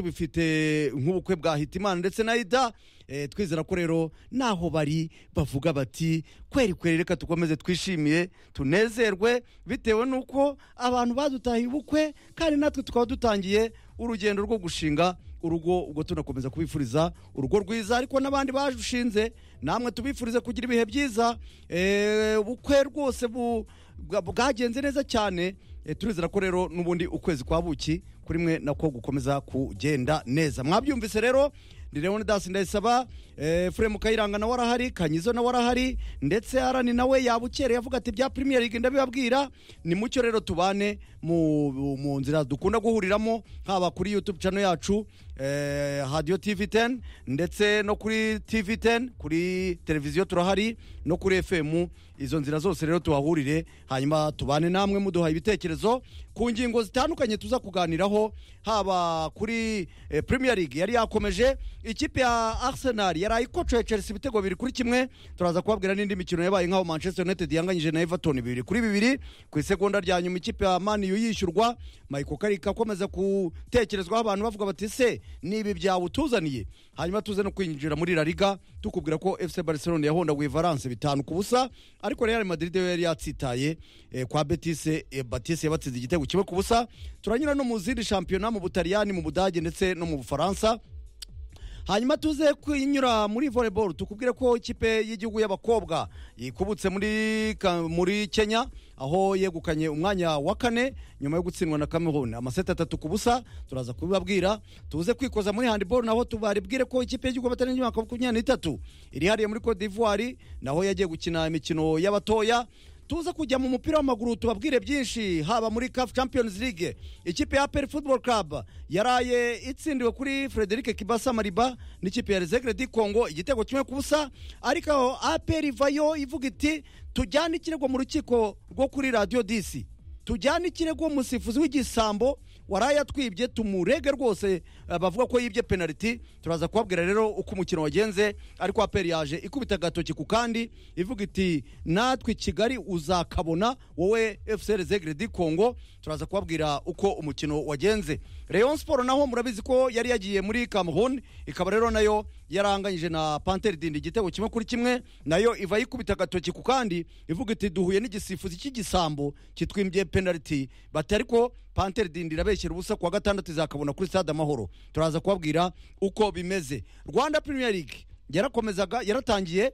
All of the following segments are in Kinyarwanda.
bifite nk'ubukwe bwa hitimana ndetse na ida eh, twizera ko rero naho bari bavuga bati kweri kweri reka dukomeze twishimiye tunezerwe bitewe n'uko abantu badutahiye ubukwe kandi natwe tukaba dutangiye urugendo rwo gushinga urugo ubwo tunakomeza kubifuriza urugo rwiza ariko n'abandi barushinze namwe tubifurize kugira ibihe byiza eh, ubukwe rwose bu- bwa- bwagenze neza cyane Eh, turizera ko rero n'ubundi ukwezi kwa buki kuri mwe nako gukomeza kugenda neza mwabyumvise rero ni leon das ndayisaba eh, furemu kayiranga nawe arahari kanyizo nawe arahari ndetse arani nawe yabukereye avuga ati bya premier league ndabibabwira ni mucyo rero tubane mu, mu nzira dukunda guhuriramo haba kuri youtube channel yacu eh, radio tv 10 ndetse no kuri tv 10 kuri televiziyo turahari no kuri fm izo nzira zose rero tuhahurire hanyuma tubane namwe muduha ibitekerezo ku ngingo zitandukanye tuza kuganiraho haba kuri eh, premier league yari yakomeje ikipe ya arsenal yari ayikocoye chelsea ibitego bibiri kuri kimwe turaza kubabwira n'indi mikino yabaye nk'aho manchester united yanganyije na everton bibiri kuri bibiri ku isegonda rya nyuma ikipe ya maniyu yishyurwa michael karika akomeza gutekerezwaho abantu bavuga bati se nibi byawutuzaniye hanyuma tuze no kwinjira muri la liga tukubwira ko fc barcelona yahondaguye valence bitanu ku busa ariko real madrid yo yari yatsitaye eh, kwa betise eh, batise yabatsinze igitego kimwe ku busa turanyura no mu zindi shampiyona mu butaliyani mu budage ndetse no mu bufaransa hanyuma tuze kunyura muri volleyball tukubwire ko ikipe y'igihugu y'abakobwa ikubutse muri ka- muri Kenya aho yegukanye umwanya wa kane nyuma yo gutsindwa na Cameroon amaseti atatu ku busa turaza kubibabwira tuze kwikoza muri handball naho tubaribwire ko ikipe y'igihugu y'abatalenti y'umwaka wa makumyabiri n'itatu iri hariye muri Cote d'Ivoire naho yagiye gukina imikino y'abatoya tuza kujya mu mupira w'amaguru tubabwire byinshi haba muri CAF Champions League ikipe ya Peri Football Club yaraye itsindiwe kuri Frederic Kibasa Mariba n'ikipe ya Rezegre di Congo igitego kimwe ku busa ariko aho APR vayo ivuga iti tujyane ikirego mu rukiko rwo kuri Radio DC tujyane ikirego umusifuzi w'igisambo waraye atwibye tumurege rwose eh, bavuga ko yibye penaliti turaza kubabwira rero uko umukino wagenze ariko aperi yaje ikubita agatoki ku kandi ivuga iti natwe i kigali uzakabona wowe fcr zegre di congo turaza kubabwira uko umukino wagenze rayon sport naho murabizi ko yari yagiye muri cameroon ikaba rero nayo yaranganyije na panter dindi igitego kimwe kuri kimwe nayo iva yikubita agatoki ku kandi ivuga iti duhuye n'igisifuzi cy'igisambo kitwimbye penaliti bati ariko panter dindi irabeshyira ubusa kuwa gatandatu izakabona kuri stade amahoro turaza kubabwira uko bimeze rwanda premier league yarakomezaga yaratangiye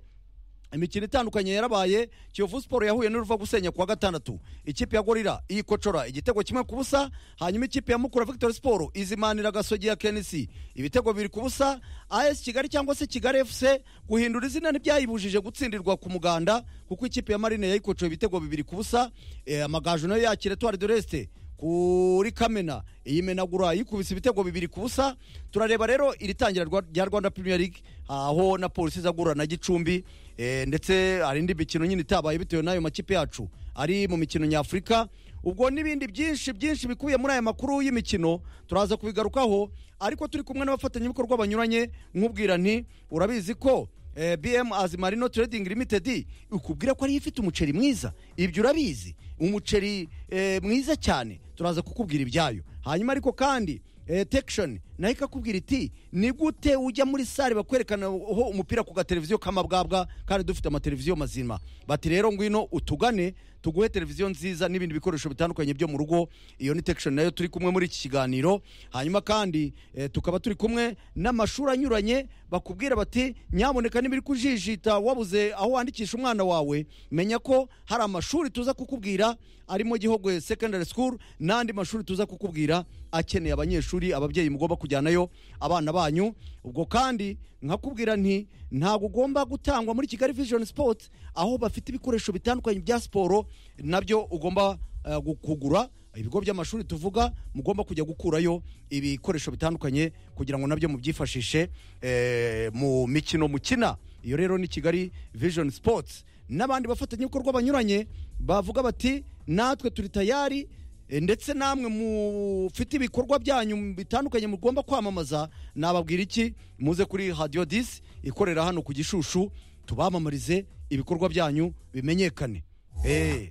imikino itandukanye yarabaye kiyovu siporo yahuye n'uruva gusenya kuwa gatandatu ikipe ya gorira iyikocora igitego kimwe ku busa hanyuma ikipe ya mukura victor siporo izimanira agasogi ya kenisi ibitego biri ku busa as kigali cyangwa se kigali fc guhindura izina ntibyayibujije gutsindirwa ku muganda kuko ikipe ya marine yayikocoye ibitego bibiri ku busa Eh, amagaju nayo yakira etuwari de resite kuri kamena iyi menagura yikubise ibitego bibiri ku busa turareba rero iri tangira rwa- rya rwanda premier league aho na polisi izagura na gicumbi eh, ndetse hari indi mikino nyine itabaye bitewe n'ayo makipe yacu ari mu mikino nyafurika ubwo n'ibindi byinshi byinshi bikubiye muri aya makuru y'imikino turaza kubigarukaho ariko turi kumwe n'abafatanyabikorwa banyuranye nk'ubwira nti urabizi ko eh, bm azimarino trading limited ukubwira ko ariyo ifite umuceri mwiza ibyo urabizi umuceri eh, mwiza cyane turaza kukubwira ibyayo hanyuma ariko kandi eh, tekishoni nayo ikakubwira iti ni gute ujya muri sare bakwerekanaho umupira ku gateleviziyo k'amabwabwa kandi dufite amateleviziyo mazima bati rero ngwino utugane tuguhe televiziyo nziza n'ibindi bikoresho bitandukanye byo mu rugo iyo ni tekishoni nayo turi kumwe muri iki kiganiro hanyuma kandi eh, tukaba turi kumwe n'amashuri anyuranye bakubwira bati nyaboneka nibiri kujijita wabuze aho wandikisha umwana wawe menya ko hari amashuri tuza kukubwira arimo Gihogwe secondary school n'andi mashuri tuza kukubwira akeneye abanyeshuri ababyeyi mugomba kujyanayo abana banyu ubwo kandi nkakubwira nti ntabwo ugomba gutangwa muri Kigali Vision Sport aho bafite ibikoresho bitandukanye bya siporo nabyo ugomba eh, gu- kugura ibigo by'amashuri tuvuga mugomba kujya gukurayo ibikoresho bitandukanye kugira ngo nabyo mubyifashishe eh, mu mikino mukina iyo rero ni kigali vision sports n'abandi bafatanyabikorwa banyuranye bavuga bati natwe turi tayari eh, ndetse namwe mufite ibikorwa byanyu bitandukanye mugomba kwamamaza nababwira iki muze kuri radio 10 ikorera hano ku gishushu tubamamarize ibikorwa byanyu bimenyekane hey.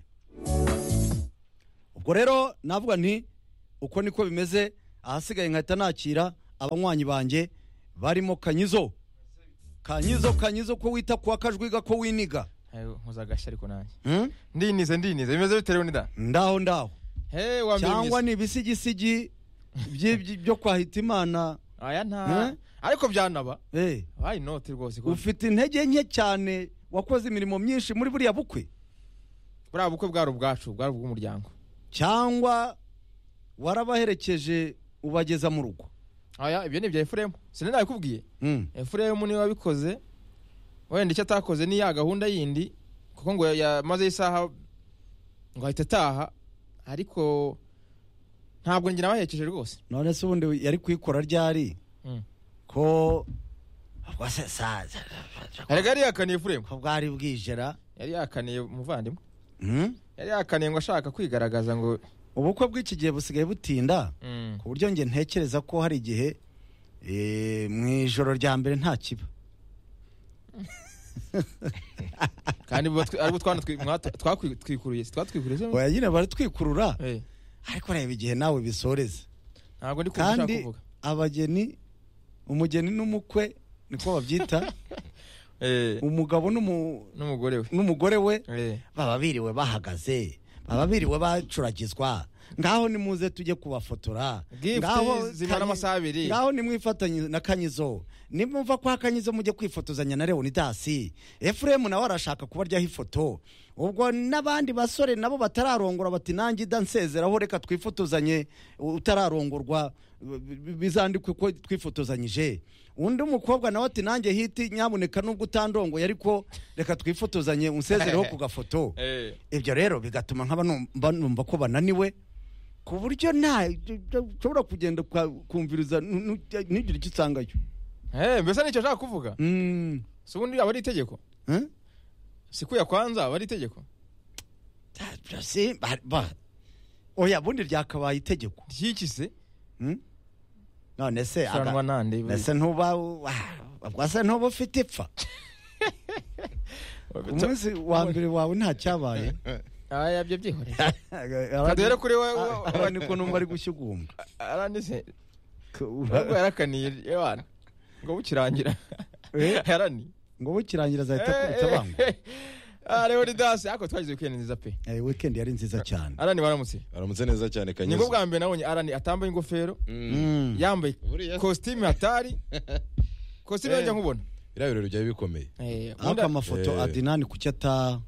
ubwo rero navuga nti uko niko bimeze ahasigaye nkahita nakira abanywanyi banjye barimo kanyizo kanyizo kanyizo ko wita kwa kajwiga ko winiga mpuzagashya ariko nanjye Hmm? ndinize ndinize bimeze bitewe n'ida ndaho ndaho he wa mbere cyangwa mwiza ni ibisigisigi by- by- byo kwa hitimana aya nta Hmm? ariko byanaba Eh, wayi inoti rwose ko ufite intege nke cyane wakoze imirimo myinshi muri buriya bukwe buriya bukwe bwari ubwacu bwari ubw'umuryango cyangwa warabaherekeje ubageza mu rugo aya ibyo ni ibya efuremu sinari nabikubwiye Hmm. efuremu niwe wabikoze wenda icyo atakoze ni ya gahunda yindi kuko ngo yamaze isaha ngo ahita ataha ariko ntabwo njye nabaherekeje rwose none se ubundi yari kuyikora ryari Mm. ko rwose saza erega yari yakaniye efuremu ko bwari bwijera yari yakaniye umuvandimwe Hmm? yari yakaniye ngo ashaka kwigaragaza ngo ubukwe bw'iki gihe busigaye butinda Mm. ku buryo njye ntekereza ko hari igihe eh, mu ijoro rya mbere nta kiba kandi bo twe- aribo twana twi- mwa- twakwi- twikuruye si twatwikuriye se oya nyine baratwikurura Eh, ariko reba igihe nawe bisoreza ntabwo ndi kumva ushaka kandi kuvuga abageni umugeni n'umukwe niko babyita Eh, umugabo n'umu- n'umugore we n'umugore we Eh, baba biriwe bahagaze baba biriwe bacuragizwa ngaho nimuze tujye kubafotora Gifts zimara Kanyi- amasaha abiri. ngaho nimwifatanye na kanyizo nimumva kwa kanyizo mujye kwifotozanya na leonidasi efuremu nawe arashaka kubaryaho ifoto ubwo n'abandi basore nabo batararongora bati nanjye dansezeraho reka twifotozanye utararongorwa b- b- bizandikwe ko twifotozanyije undi mukobwa nawe ati nanjye hiti nyamuneka nubwo utandongoye ariko reka twifotozanye unsezereho ku gafoto eh. ibyo rero bigatuma nkaba numva numva ko bananiwe ku buryo nta ushobora kugenda uka- kumviriza nu- nu- ntugire icyo usangayo Eh, mbese nicyo ashaka kuvuga Mm. si ubundi aba ari itegeko Eh? sikuya kwanza aba ari itegeko Ta- ta- si- ba- ba- oya bundi ryakabaye itegeko ryikise Mm? none se aga- usanwa nande mbese ntuba wa- rwose ntuba ufite ipfa umunsi wa mbere wawe nta cyabaye aya byo byihoreye kadere rero kuri we- we- abandi ko numva ari gushyugumbwa aranise ubwo ngo yarakaniye yabana ngo bukirangira Eh? yarani bukirangira azahita akubita bangwa leonidas ariko twagize weekend nziza pe Eh, weekend yari nziza cyane arani waramutse aramutse neza cyane ni bwo kanyizo bwa mbere nabonye arani atambaye ingofero Mm. Mm. yambaye Buriya- kositimu hatari kositimu yajya Eh. nkubona biriya birori byari bikomeye Eh, ariko ubundi- amafoto Eh. adinani kuki ata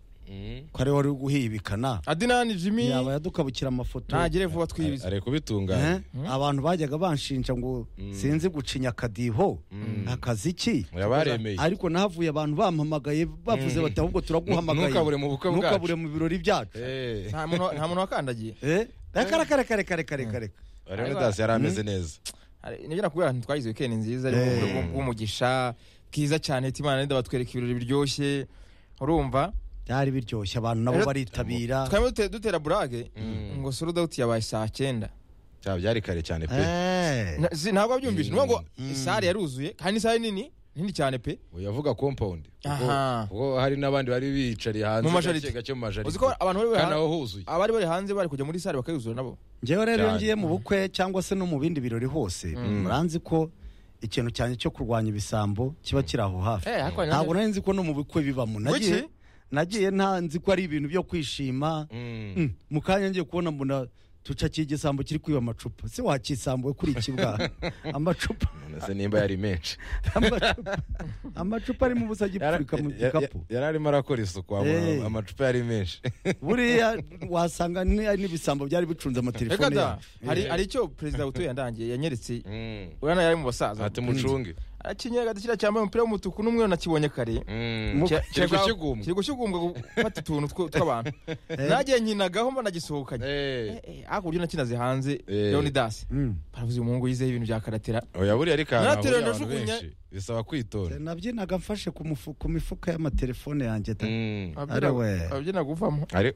ko ari we wari guhibikana adenani jimmy yaba yadukabukira amafoto ntagire vuba twibize ari Eh? kubitunganya abantu bajyaga banshinja ngo sinzi gucinya akadiho akaziki yaba yaremeye ariko nahavuye abantu bampamagaye bavuze bati ahubwo turaguhamagaye Ntukabure mu bukwe bwacu." ntukabure mu birori byacu Eh, nta muntu nta muntu wakandagiye Eh? reka reka reka reka reka reka reka Leonidas yari ameze neza Hari- nibyo nakubwira nti twagize weekend nziza Eh. ariko bw- bw'umugisha bwiza cyane timana nida batwereka ibirori biryoshye urumva byari biryoshye abantu nabo Rero- baritabira twari dute- dutera burage Mm. ngo solo dawuti yabaye saa cyenda cyaba byari kare cyane pe Eh. Na- si- ntabwo wabyumvise ni Mm. ukuvuga ngo isare yaruzuye kandi isare nini nini cyane pe uyavuga compound kuko Aha. kuko hari n'abandi bari bicariye hanze Mu majaride. gake gake mu uzi ko majaride abantu bari bari kandi aho hanze huzuye abari bari hanze bari kujya muri sare bakayuzura nabo njyewe rero iyo Cyane. ngiye mu bukwe cyangwa se no mu bindi birori hose muranzi ko ikintu cyane cyo kurwanya ibisambo kiba kiri aho hafi Eh, ariko ntabwo nari nzi ko no mu bukwe bibamo nagiye Kuki? nagiye nta nzi ko ari ibintu byo kwishima Mm. Mm, mu kanya ngiye kubona mbona tucakiye igisambo kiri kwiba amacupa se wakisambuwe kuri iki bwaha amacupa None se nimba yari menshi amacupa amacupa arimo ubusa agipfurika mu Ya- ya- gikapu yari arimo arakora isuku ama- Eh. amacupa yari menshi buriya wasanga ni- n'ibisambo byari bicunze reka amatelefone da yacu hari hari icyo perezida butuye yandangiye yanyeretse urabona yari mu basaza ati mucunge akinyaga dushyira cyambaye umupira w'umutuku n'umweru nacyibonye kare Mm. Mu- Kira- kiri kiragwa- gushyugumbwa. kiri gushyugumbwa gufata utuntu two- tw'abantu nagiye nkinagaho mba nagisohokanye Eh. Eh, eh, ariko uburyo nakinaze hanze Eh. leonidas Mm. baravuze uyu muhungu yizeho ibintu bya karatera oya buriya ariko ahantu Nateraga hahuriye abantu najugunya- benshi bisaba kwitonda nabyinaga mfashe ku mufu- ku mifuka y'amatelefone yanjye da. Mm. Ari we. abyina guvamo Ari-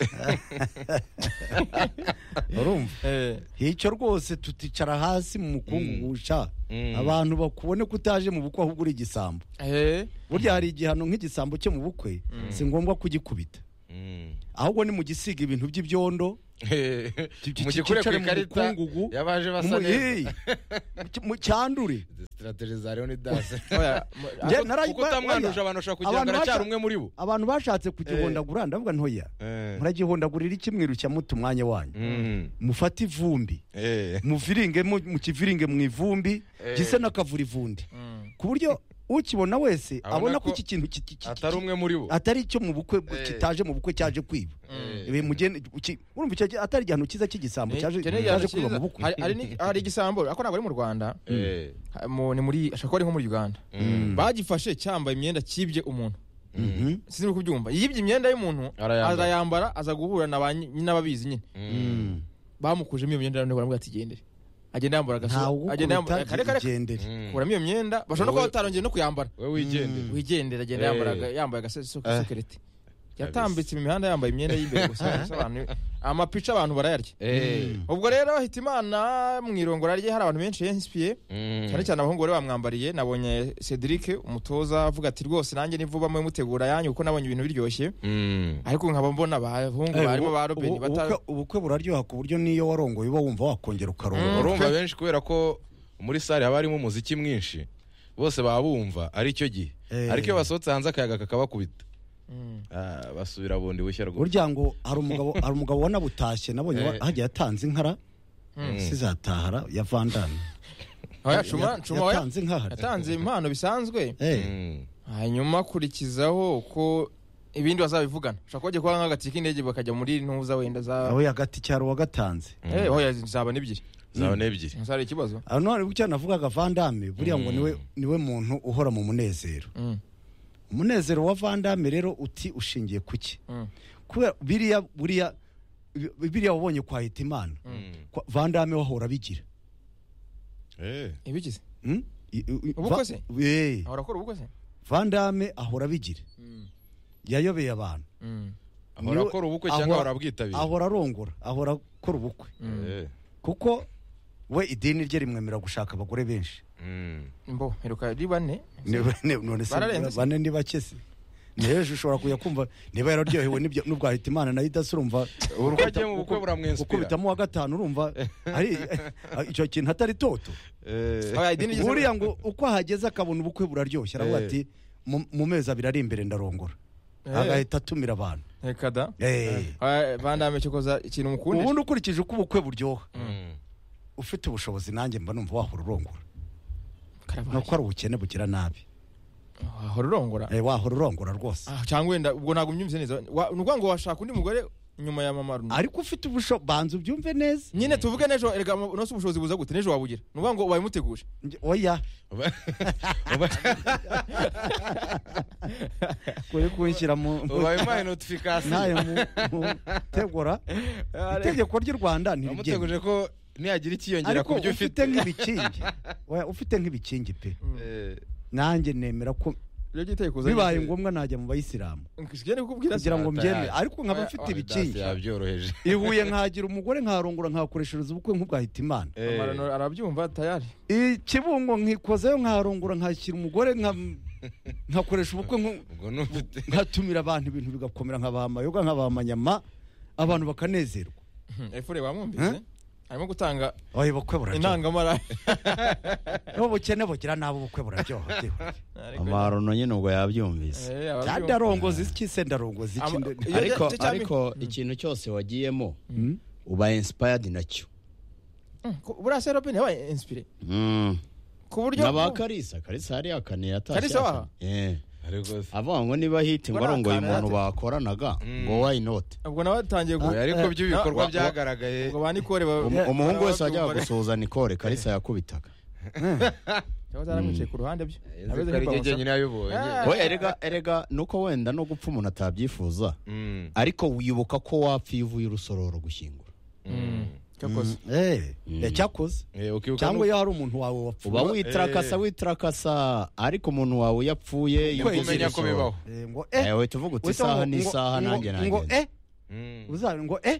urumva Eh, icyo rwose tuticara hasi mu mukungugu sha Mm. abantu bakubone ko utaje mu bukwe ahubwo uri igisambo eh, burya hari igihano nk'igisambo cyo mu bukwe si ngombwa kugikubita Mm. ahubwo ni mu gisiga ibintu by'ibyondo mu gikure ku cyicare mu ikarita mukungugu yabaje mu- basa neza hey, mu cyandure sitrategi za leon dase Oya, mu- Njye ako- narayi- kuko utamwanuje abantu bashobora kugira Abantu ngo aracyari baca- umwe muri bo abantu bashatse kugihondagura ndavuga ntoya Eh. muragihondagurira iki mwirushya muta umwanya wanyu Mm. mufate ivumbi Eh. muviringe mu- mukiviringe mu ivumbi Eh. gise n'akavura ivundi Mm. ku buryo ukibona wese Abona abona ko ko iki kintu ki- ki- ki- atari umwe muri bo atari icyo mu bukwe Eh. kitaje mu bukwe cyaje kwiba Eh. Ibi mugende- uki- urumva icyo gi- atari igihano cyiza cy'igisambo Ni- cyaje icyo ni igihano cyaje kwiba cyiza. mu bukwe Hari- hari ni- hari igisambo ariko ntabwo ari mu rwanda Eh. Ha- mu- ni muri ashobora kuba ari nko muri uganda Mm. bagifashe cyambaye imyenda cyibye umuntu Mhm. sinzi uri kubyumva yibye imyenda y'umuntu Arayambara. arayambara aza guhura na ba nyi- n'ababizi nyine Mm. bamukujemo iyo myenda none baramubwira ati gendere agenda yambara ntawe agasu agenda yambara kare ugukubita kare igendere Mm. kuramo iyo myenda bashobora no kuba Wowe- batarongeye no kuyambara we wigendere wigendera agenda Eh. yambara aga- yambaye agasokereti yatambitse mu mihanda yambaye imyenda y'ibere gusa bisobanuye amapica abantu barayarya Eh. ubwo rero hita imana mu irongora rye hari abantu benshi yensipiye Mm. cyane cyane abahungu bari bamwambariye nabonye Cedric umutoza avuga ati rwose nanjye nivuba mwe mutegura yanyu kuko nabonye ibintu biryoshye Mm. ariko nkaba mbona abahungu Eh, barimo ubu- ba Robin ubu- bata ubukwe- ubukwe buraryoha ku buryo n'iyo warongoye uba wumva wakongera ukaronga urumva benshi kubera ko muri sare haba harimo umuziki mwinshi bose baba bumva ari cyo gihe Eh. ariko iyo basohotse hanze akayaga kakabakubita Mm. Ah, basubira bundi bushya rwose burya ngo hari umugabo hari umugabo wanabutashye nabonye wa- Eh. hagiye yatanze inkara sizatahara ya vandani Oya, Cuma- Cuma we yatanze inkahara yatanze impano bisanzwe Eh, Mm. hanyuma akurikizaho ko ibindi bazabivugana ushobora kuba bagiye kuba nk'agatike k'indege bakajya muri ntuza wenda za aho yagati cyaro wagatanze Eh, oya, zaba n'ebyiri zabona ebyiri ntuzare ikibazo aho none bucya navugaga vandame buriya ngo Mm. niwe niwe muntu uhora mu munezero Mm, umunezero wa vandame rero uti ushingiye ku ki mm, kubera biriya buriya biriya wabonye kwa hitimana Mm. Kwa- vandame wahora bigira Eh. ibigize Mm? I- i- Ubukwe se? Va- Eh, ahora akora ubukwe se vandame ahora bigira Mm, yayobeye abantu mm, ahora Niwe- akora ubukwe cyangwa ahora- ahora abwitabira ahora arongora ahora akora ubukwe mm. Eh. kuko we idini rye rimwemerera gushaka abagore benshi Mm. mbo heruka ari bane Ne- ne- none se Bararenze se? bane ni bake se niheje ushobora kujya kumva niba yararyohewe n'ibyo- n'ubwahita imana nayo idasi urumva uko agiye mu bukwe buramwensipira ukubitamo uwa gatanu urumva ari icyo kintu atari toto Eh. Oya, idini ry'islam- buriya ngo uko ahageze akabona ubukwe buraryoshye aravuga Eh. ati "Mu- mu mezi abiri ari imbere ndarongora Eh. agahita atumira abantu reka da Eh. Oya, bandame cyokoza ikintu mukunda ubundi ukurikije uko ubukwe buryoha Mm. ufite ubushobozi nanjye mba numva wahora urongora Karabaye. nuko ari ubukene bugira nabi wahora urongora Eh, wahora urongora rwose Ah, cyangwa wenda ubwo ntabwo mbyumvise neza Wa- ni ukuvuga ngo washaka undi mugore nyuma ya mama Runaka. ariko ufite ubushobozi banza ubyumve neza nyine tuvuge n'ejo erega unosi ubushobozi buza gute n'ejo wabugira ni ukuvuga ngo ubaye umuteguje Nge- oya Uba- uba- kuri kunshyira mu ubaye umpaye notifikasiyo nayo mu- mu tegura itegeko ry'u rwanda ntiribyemera wamuteguje ko nihagira ikiyongera ariko ku byo ufite ufite nk'ibikingi oya ufite nk'ibikingi pe Eh. nanjye nemera ko rero giteye kuza bibaye ngombwa najya mu bayisilamu ngomba kukubwira kugira ngo Atari- mbyemere ariko nkaba Oya, mfite oya, ibikingi Dasi yabyoroheje ihuye nkagira umugore nkarongora nkakoreshereza ubukwe nk'ubwahita imana Eh. amarano arabyumva tayari ikibungo nkikozayo nkarongora nkakira umugore nka- nkakoresha ubukwe nku- ubwo ni ufite nkatumira abantu ibintu bigakomera nk'abamayoga nk'abamanyama abantu bakanezerwa efure wamwumvise Eh? arimo gutanga oya ubukwe buraryoha intangamara n'ubukene bugira nabo ubukwe buraryoha byihuta amarono nyine ubwo yabyumvise Eh, ababyumva. cyandarongoza iki se ndarongoza iki Ama- nde- iyo- ariko cya- cya- ariko ikintu cyose wagiyemo uba inspired nacyo Mm, ku- buriya se robin yabaye inspire Mm. ku buryo na ba karisa karisa hari akane yatashye Kalisa waha? akane. Eh. ari rwose avuga ngo niba hiti ngo Ngo arongoye nakana umuntu yate- bakoranaga Mm. ngo why not ubwo nawe atangiye Oya, ariko by'ibikorwa wa- wa- byagaragaye ubwo ba nikore Umu- umuhungu wese wajyaga gusuhuza nikore karisa yakubitaga cyangwa zaramwicaye ku ruhande byo Yavuze ko ari njye jyenyine yabibonye Ah. we erega erega nuko wenda no gupfa umuntu atabyifuza Mm, ariko wibuka ko wapfa iyo uvuye urusororo gushyingura mm. cyakoze Eh, Mm. eh, cyakoze Eh, ukibuka cyangwa no- iyo hari umuntu wawe uba wapfuye witrakasa eh. witrakasa ariko umuntu wawe yapfuye iyo Ukwezi uvuze kumenya ko urusororo. bibaho Eh, ngo Eh, eh we tuvuga uti wese isaha ngo- ni ngo- isaha ngo- nanjye ngo nanjye eh Mm. uza- ngo eh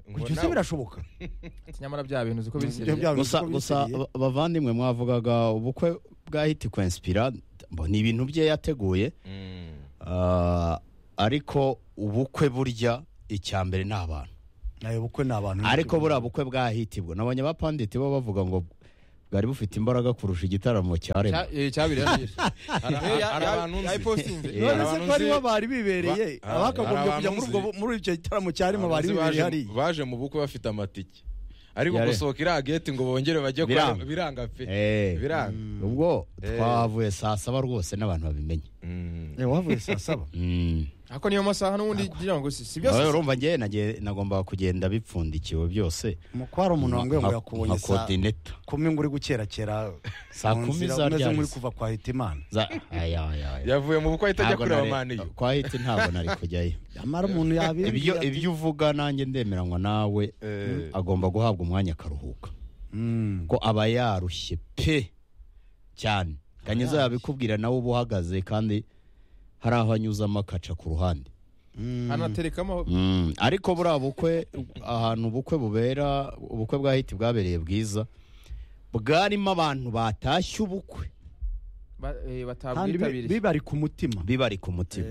Ngo Kuki se nawe- birashoboka nyamara bya bintu uziko Ibyo bisereje bya bintu gusa uko gusa bisiriye. ba- bavandimwe mwavugaga ubukwe bwa hiti kwenspira ni ibintu bye yateguye Mm. ah, ariko ubukwe burya icya mbere ni abantu nayo bukwe ni abantu ariko buriya bukwe bwahiti bwo nabonye abapanditi bo bavuga ngo bwari bufite imbaraga kurusha igitaramo cyaremwe Cya- eh, cyabiri yari- Hari- Niyo ya- hari ya- abantu nzi. yayipostinze. Eh, none se abantu ko aribo nzi- bari bibereye Ba- hari- abakagombye hari kujya muri abantu ubwo muri icyo gitaramo cyarimo Abazi bari bibereye baje- hariya baje mu bukwe bafite amatike ariko Yare. gusohoka iriya geti ngo bongere bajye kwa Biranga. biranga pe Eh, biranga ubwo Eh. twahavuye saa saba rwose n'abantu babimenye Mm. wavuye saa saba Mm. ariko niyo masaha n'ubundi ngira ngo si si byose nawe urumva njye nagiye- nagombaga kugenda bipfundikiwe byose mukwari umuntu wambwiye ngo Nka- yakubonye nka saa coordinator. kumi ngo uri gukerakera Saa mu kumi nzira, za umeze ryahise. nk'uri kuva kwa hitimana Za- aya, aya, aya. yavuye mu bukwe ahita ajya Ntabwo kureba nari- maniyu kwa hiti ntabwo nari kujyayo amara umuntu ibyo yabimbwira ibyo uvuga nanjye ndemeranywa nawe Eh. agomba guhabwa umwanya akaruhuka Mm. ko aba yarushye pe cyane kanyuza yabikubwira nawe uba uhagaze kandi hari aho anyuzamo akaca ku ruhande Mm. anaterekamo Mm, ariko buriya bukwe ahantu ubukwe bubera ubukwe bwa hiti bwabereye bwiza bwarimo abantu batashye ubukwe ba- kandi eh, bi- batabwitabiriye bibari ku mutima bibari ku mutima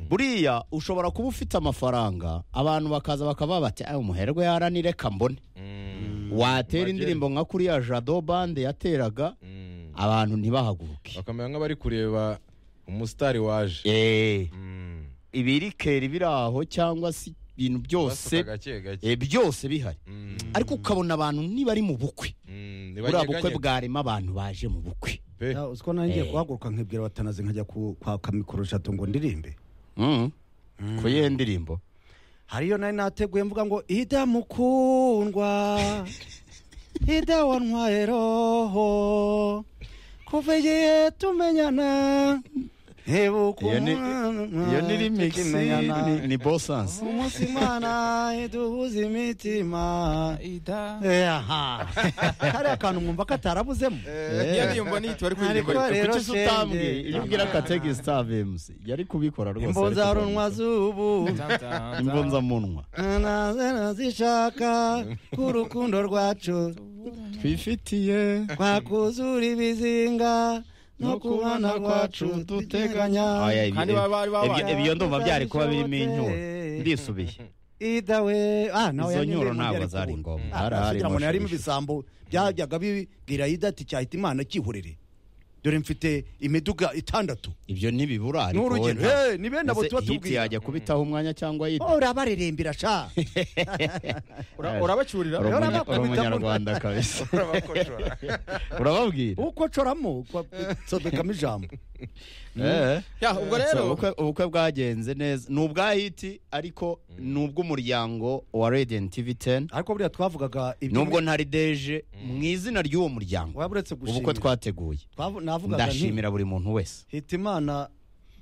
buriya ushobora kuba ufite amafaranga abantu bakaza bakaba bati "Ay, umuherwe yaranireka mbone Mm. watera Magere. indirimbo nka kuriya jado bande yateraga Mm. abantu ntibahaguruke bakamera nk'abari kureba umusitari waje Eh, Mm. ibirikeri biri aho cyangwa se ibintu byose Basuka gake gake eh, byose bihari Mm. ariko ukabona abantu nibari mu bukwe Mm. buriya bukwe Ntibanyeganyega bwarimo abantu baje mu bukwe pe Ya, uzi ko nanjye Eh. guhaguruka nkibwira batanazi nkajya ku- kwa kamikoro jato ngo ndirimbe Mm. ku yihe ndirimbo hariyo nari nateguye mvuga ngo ida mukundwa ida wantwaye roho kuva igihe tumenyana ntibuka Iyo ni- umwana, iyo ni remix tukimenyana. ni- ni bosansi umunsi imana iduhuza imitima ida Eh, aha kariya kantu mwumva katarabuzemo iyo niyo mbona iyi tubari Ariko kuririmba rero kuki se utambwiye shenge. iyo ubwira kategisita avemusi yari kubikora rwose imbonzarunwa zubu imbonzamunwa nazena zishaka k'urukundo rwacu twifitiye twakuzura ibizinga no kubana kwacu duteganya Aya, Kandi ibi- baba bari babanye. ibyo- ibyo ndumva byari kuba birimo inyuro ndisubiye idawe ah nawe izo yanyemereye nyuro ntabwo ngo zari yari kuvuga. ngombwa Ah, hari hari sugira ngo yarimo amashusho. ibisambo byajyaga bibwira ida ati cyahita imana kihurire dore mfite imiduga itandatu ibyo ntibibura ariko wowe n'urugero nta- Eh, ni bene abo Ese tuba hiti tubwira yajya kubitaho umwanya cyangwa yita urabaririmbira sha urabacyurira Ura- Urumunya- bakubita mu- urumunyarwanda kabisa Urabakocora. urababwira uko coramo sodekamo ijambo Eh. Ya, ubwo So, rero ubukwe- ubukwe bwagenze neza ni ubwa hiti ariko ni ubw'umuryango wa radiant tv 10 ariko buriya twavugaga nubwo ntari deje mu izina ry'uwo muryango waba uretse ubukwe gushimira twateguye Twavu- navugaga nti ndashimira buri muntu wese hitimana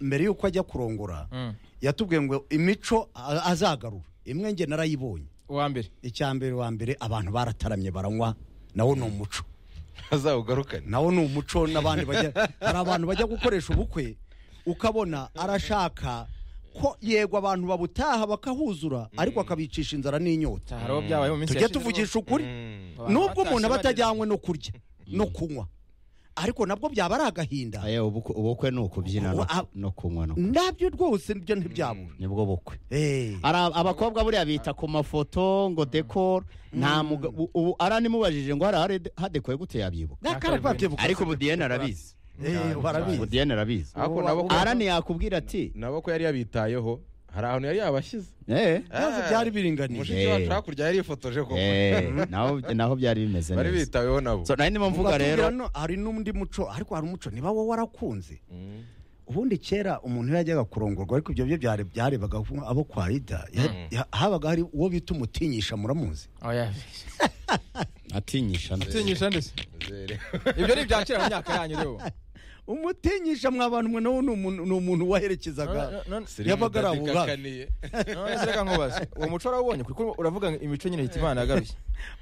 mbere y'uko ajya kurongora Mm. yatubwiye ngo imico a- azagarura imwe nge narayibonye uwa mbere icya mbere wa mbere abantu barataramye baranywa nawo ni umuco azawugarukane nawo ni umuco n'abandi bajya hari abantu bajya gukoresha ubukwe ukabona arashaka ko yego abantu babutaha bakahuzura ariko akabicisha inzara n'inyota hari abo byabaye mu minsi tujye yashize tuvugisha ukuri Mm. nubwo umuntu aba batashe atajyanywe no kurya no kunywa ariko nabwo byaba ari agahinda Aya, ubukwe ubukwe ni ukubyina no- Ah. no kunywa no nabyo rwose nibyo ntibyabura nibwo bukwe Eh, Hari ab- abakobwa buriya bita ku mafoto ngo dekoro nta muga- u- ubu aranimubajije ngo hari hadekoye gute yabyibuka na kare babyibuka. ariko ubu diyene arabizi Eh, barabizi. ubu diyene arabizi Ariko nabo ko- arani yakubwira ati nabo ko yari yabitayeho hari ahantu yari yabashyize eh Ntabwo byari biringaniye mushiki wacu hakurya yari yifotoje koko eh, naho naho byari bimeze bari neza bitaweho nabo so nari ndimo mvuga Batubwira rero no- hari n'undi muco ariko hari umuco niba wowe warakunze ubundi kera umuntu iyo yajyaga kurongorwa ariko ibyo byo byare- byarebaga ku- abo kwa ida ya- Mm. ya- habaga hari uwo bita umutinyisha muramuzi oya atinyisha tinyisha ndetse Zere. ibyo ni ibya kera mu myaka yanyu rero umutinyisha mwa bantu mwe nawe ni umuntu- ni umuntu waherekezaga None- none- Sirimu Yabaga ari Mutati abubani. kakaniye. none se reka nkubaze uwo muco warawubonye kuko uravuga ngo imico nyine hitimana yagaruye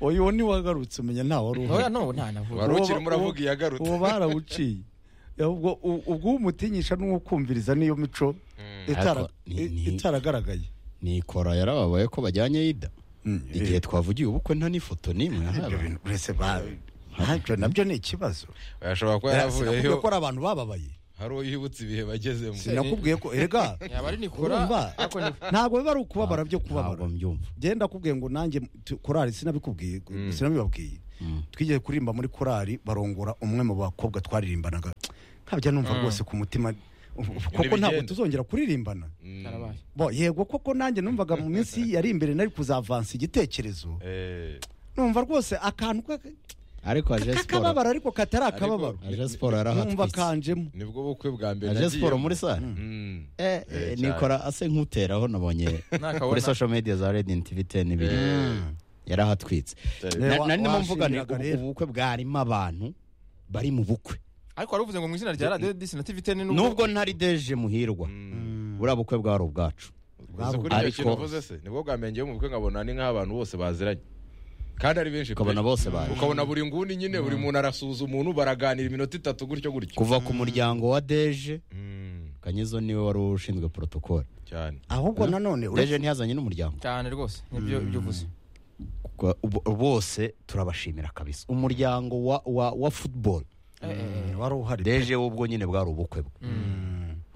oya uwo ntiwagarutse umenya ntawe wari uhari oya no nta navuga wari Uwo- ukirimo uravuga uwo- iyagarutse uwo barawuciye ubwo ubwo umutinyisha n'uwukumviriza niyo mico itara- Ariko ni- ni- itaragaragaye nikora yarababaye ko bajyanye yida igihe twavugiye ubukwe nta n'ifoto n'imwe ibyo yahabaye bintu uretse ba ntabyo nabyo ni ikibazo ashobora kuba Sinakubwiye yaravuyeyo ko ari abantu bababaye hari uwo yibutse ibihe bagezemo sinakubwiye ko erega yaba ari nikora Urumva? ariko ni ntabwo biba ari ukubabara byo kubabara ntabwo mbyumva genda nakubwiye ngo nanjye tu- korali sinabikubwiye Mm. sinabibabwiye twigeze kuririmba muri korali barongora umwe mu bakobwa twaririmbanaga nkabya numva Mm. rwose ku mutima koko ntabwo bigenda. tuzongera kuririmbana Mm. karabaye bo yego koko nanjye numvaga mu minsi yari imbere nari kuzavansa igitekerezo Eh, numva rwose akantu ka- ariko aje siporo k'akababaro ariko katari akababaro aje siporo numva yarahatwitse kanjemo nibwo bukwe bwa mbere aje siporo muri sare Mm. Eh, eh, Eh, cyane. nikora ase nk'uteraho nabonye kuri nakabona social media za Red TV 10 n'ibiri yarahatwitse Eh, Na- wa- nari ndimo mvuga ni washingiraga rero. ubu bukwe bwarimo abantu bari mu bukwe ariko wari uvuze ngo mu izina rya radiyo disi na tivi teni nubwo ntari deje muhirwa Mm. buriya bukwe bwari ubwacu Uzi kuri icyo Ariko- kintu uvuze se nibwo bwa mbere ngiye mu bukwe nkabona ni nk'abantu bose baziranye kandi ari benshi pe. ukabona bose baje ukabona buri nguni nyine buri muntu arasuhuza umuntu baraganira iminota itatu gutyo gutyo kuva ku muryango wa deje Mm, kanyezo niwe wari ushinzwe protokole cyane ahubwo nanone uretse- deje ntiyazanye n'umuryango cyane rwose nibyo ibyo uvuze Kwa- ubu- bose turabashimira kabisa umuryango wa wa wa football Mm, wari uhari deje ubwo nyine bwari ubukwe bwe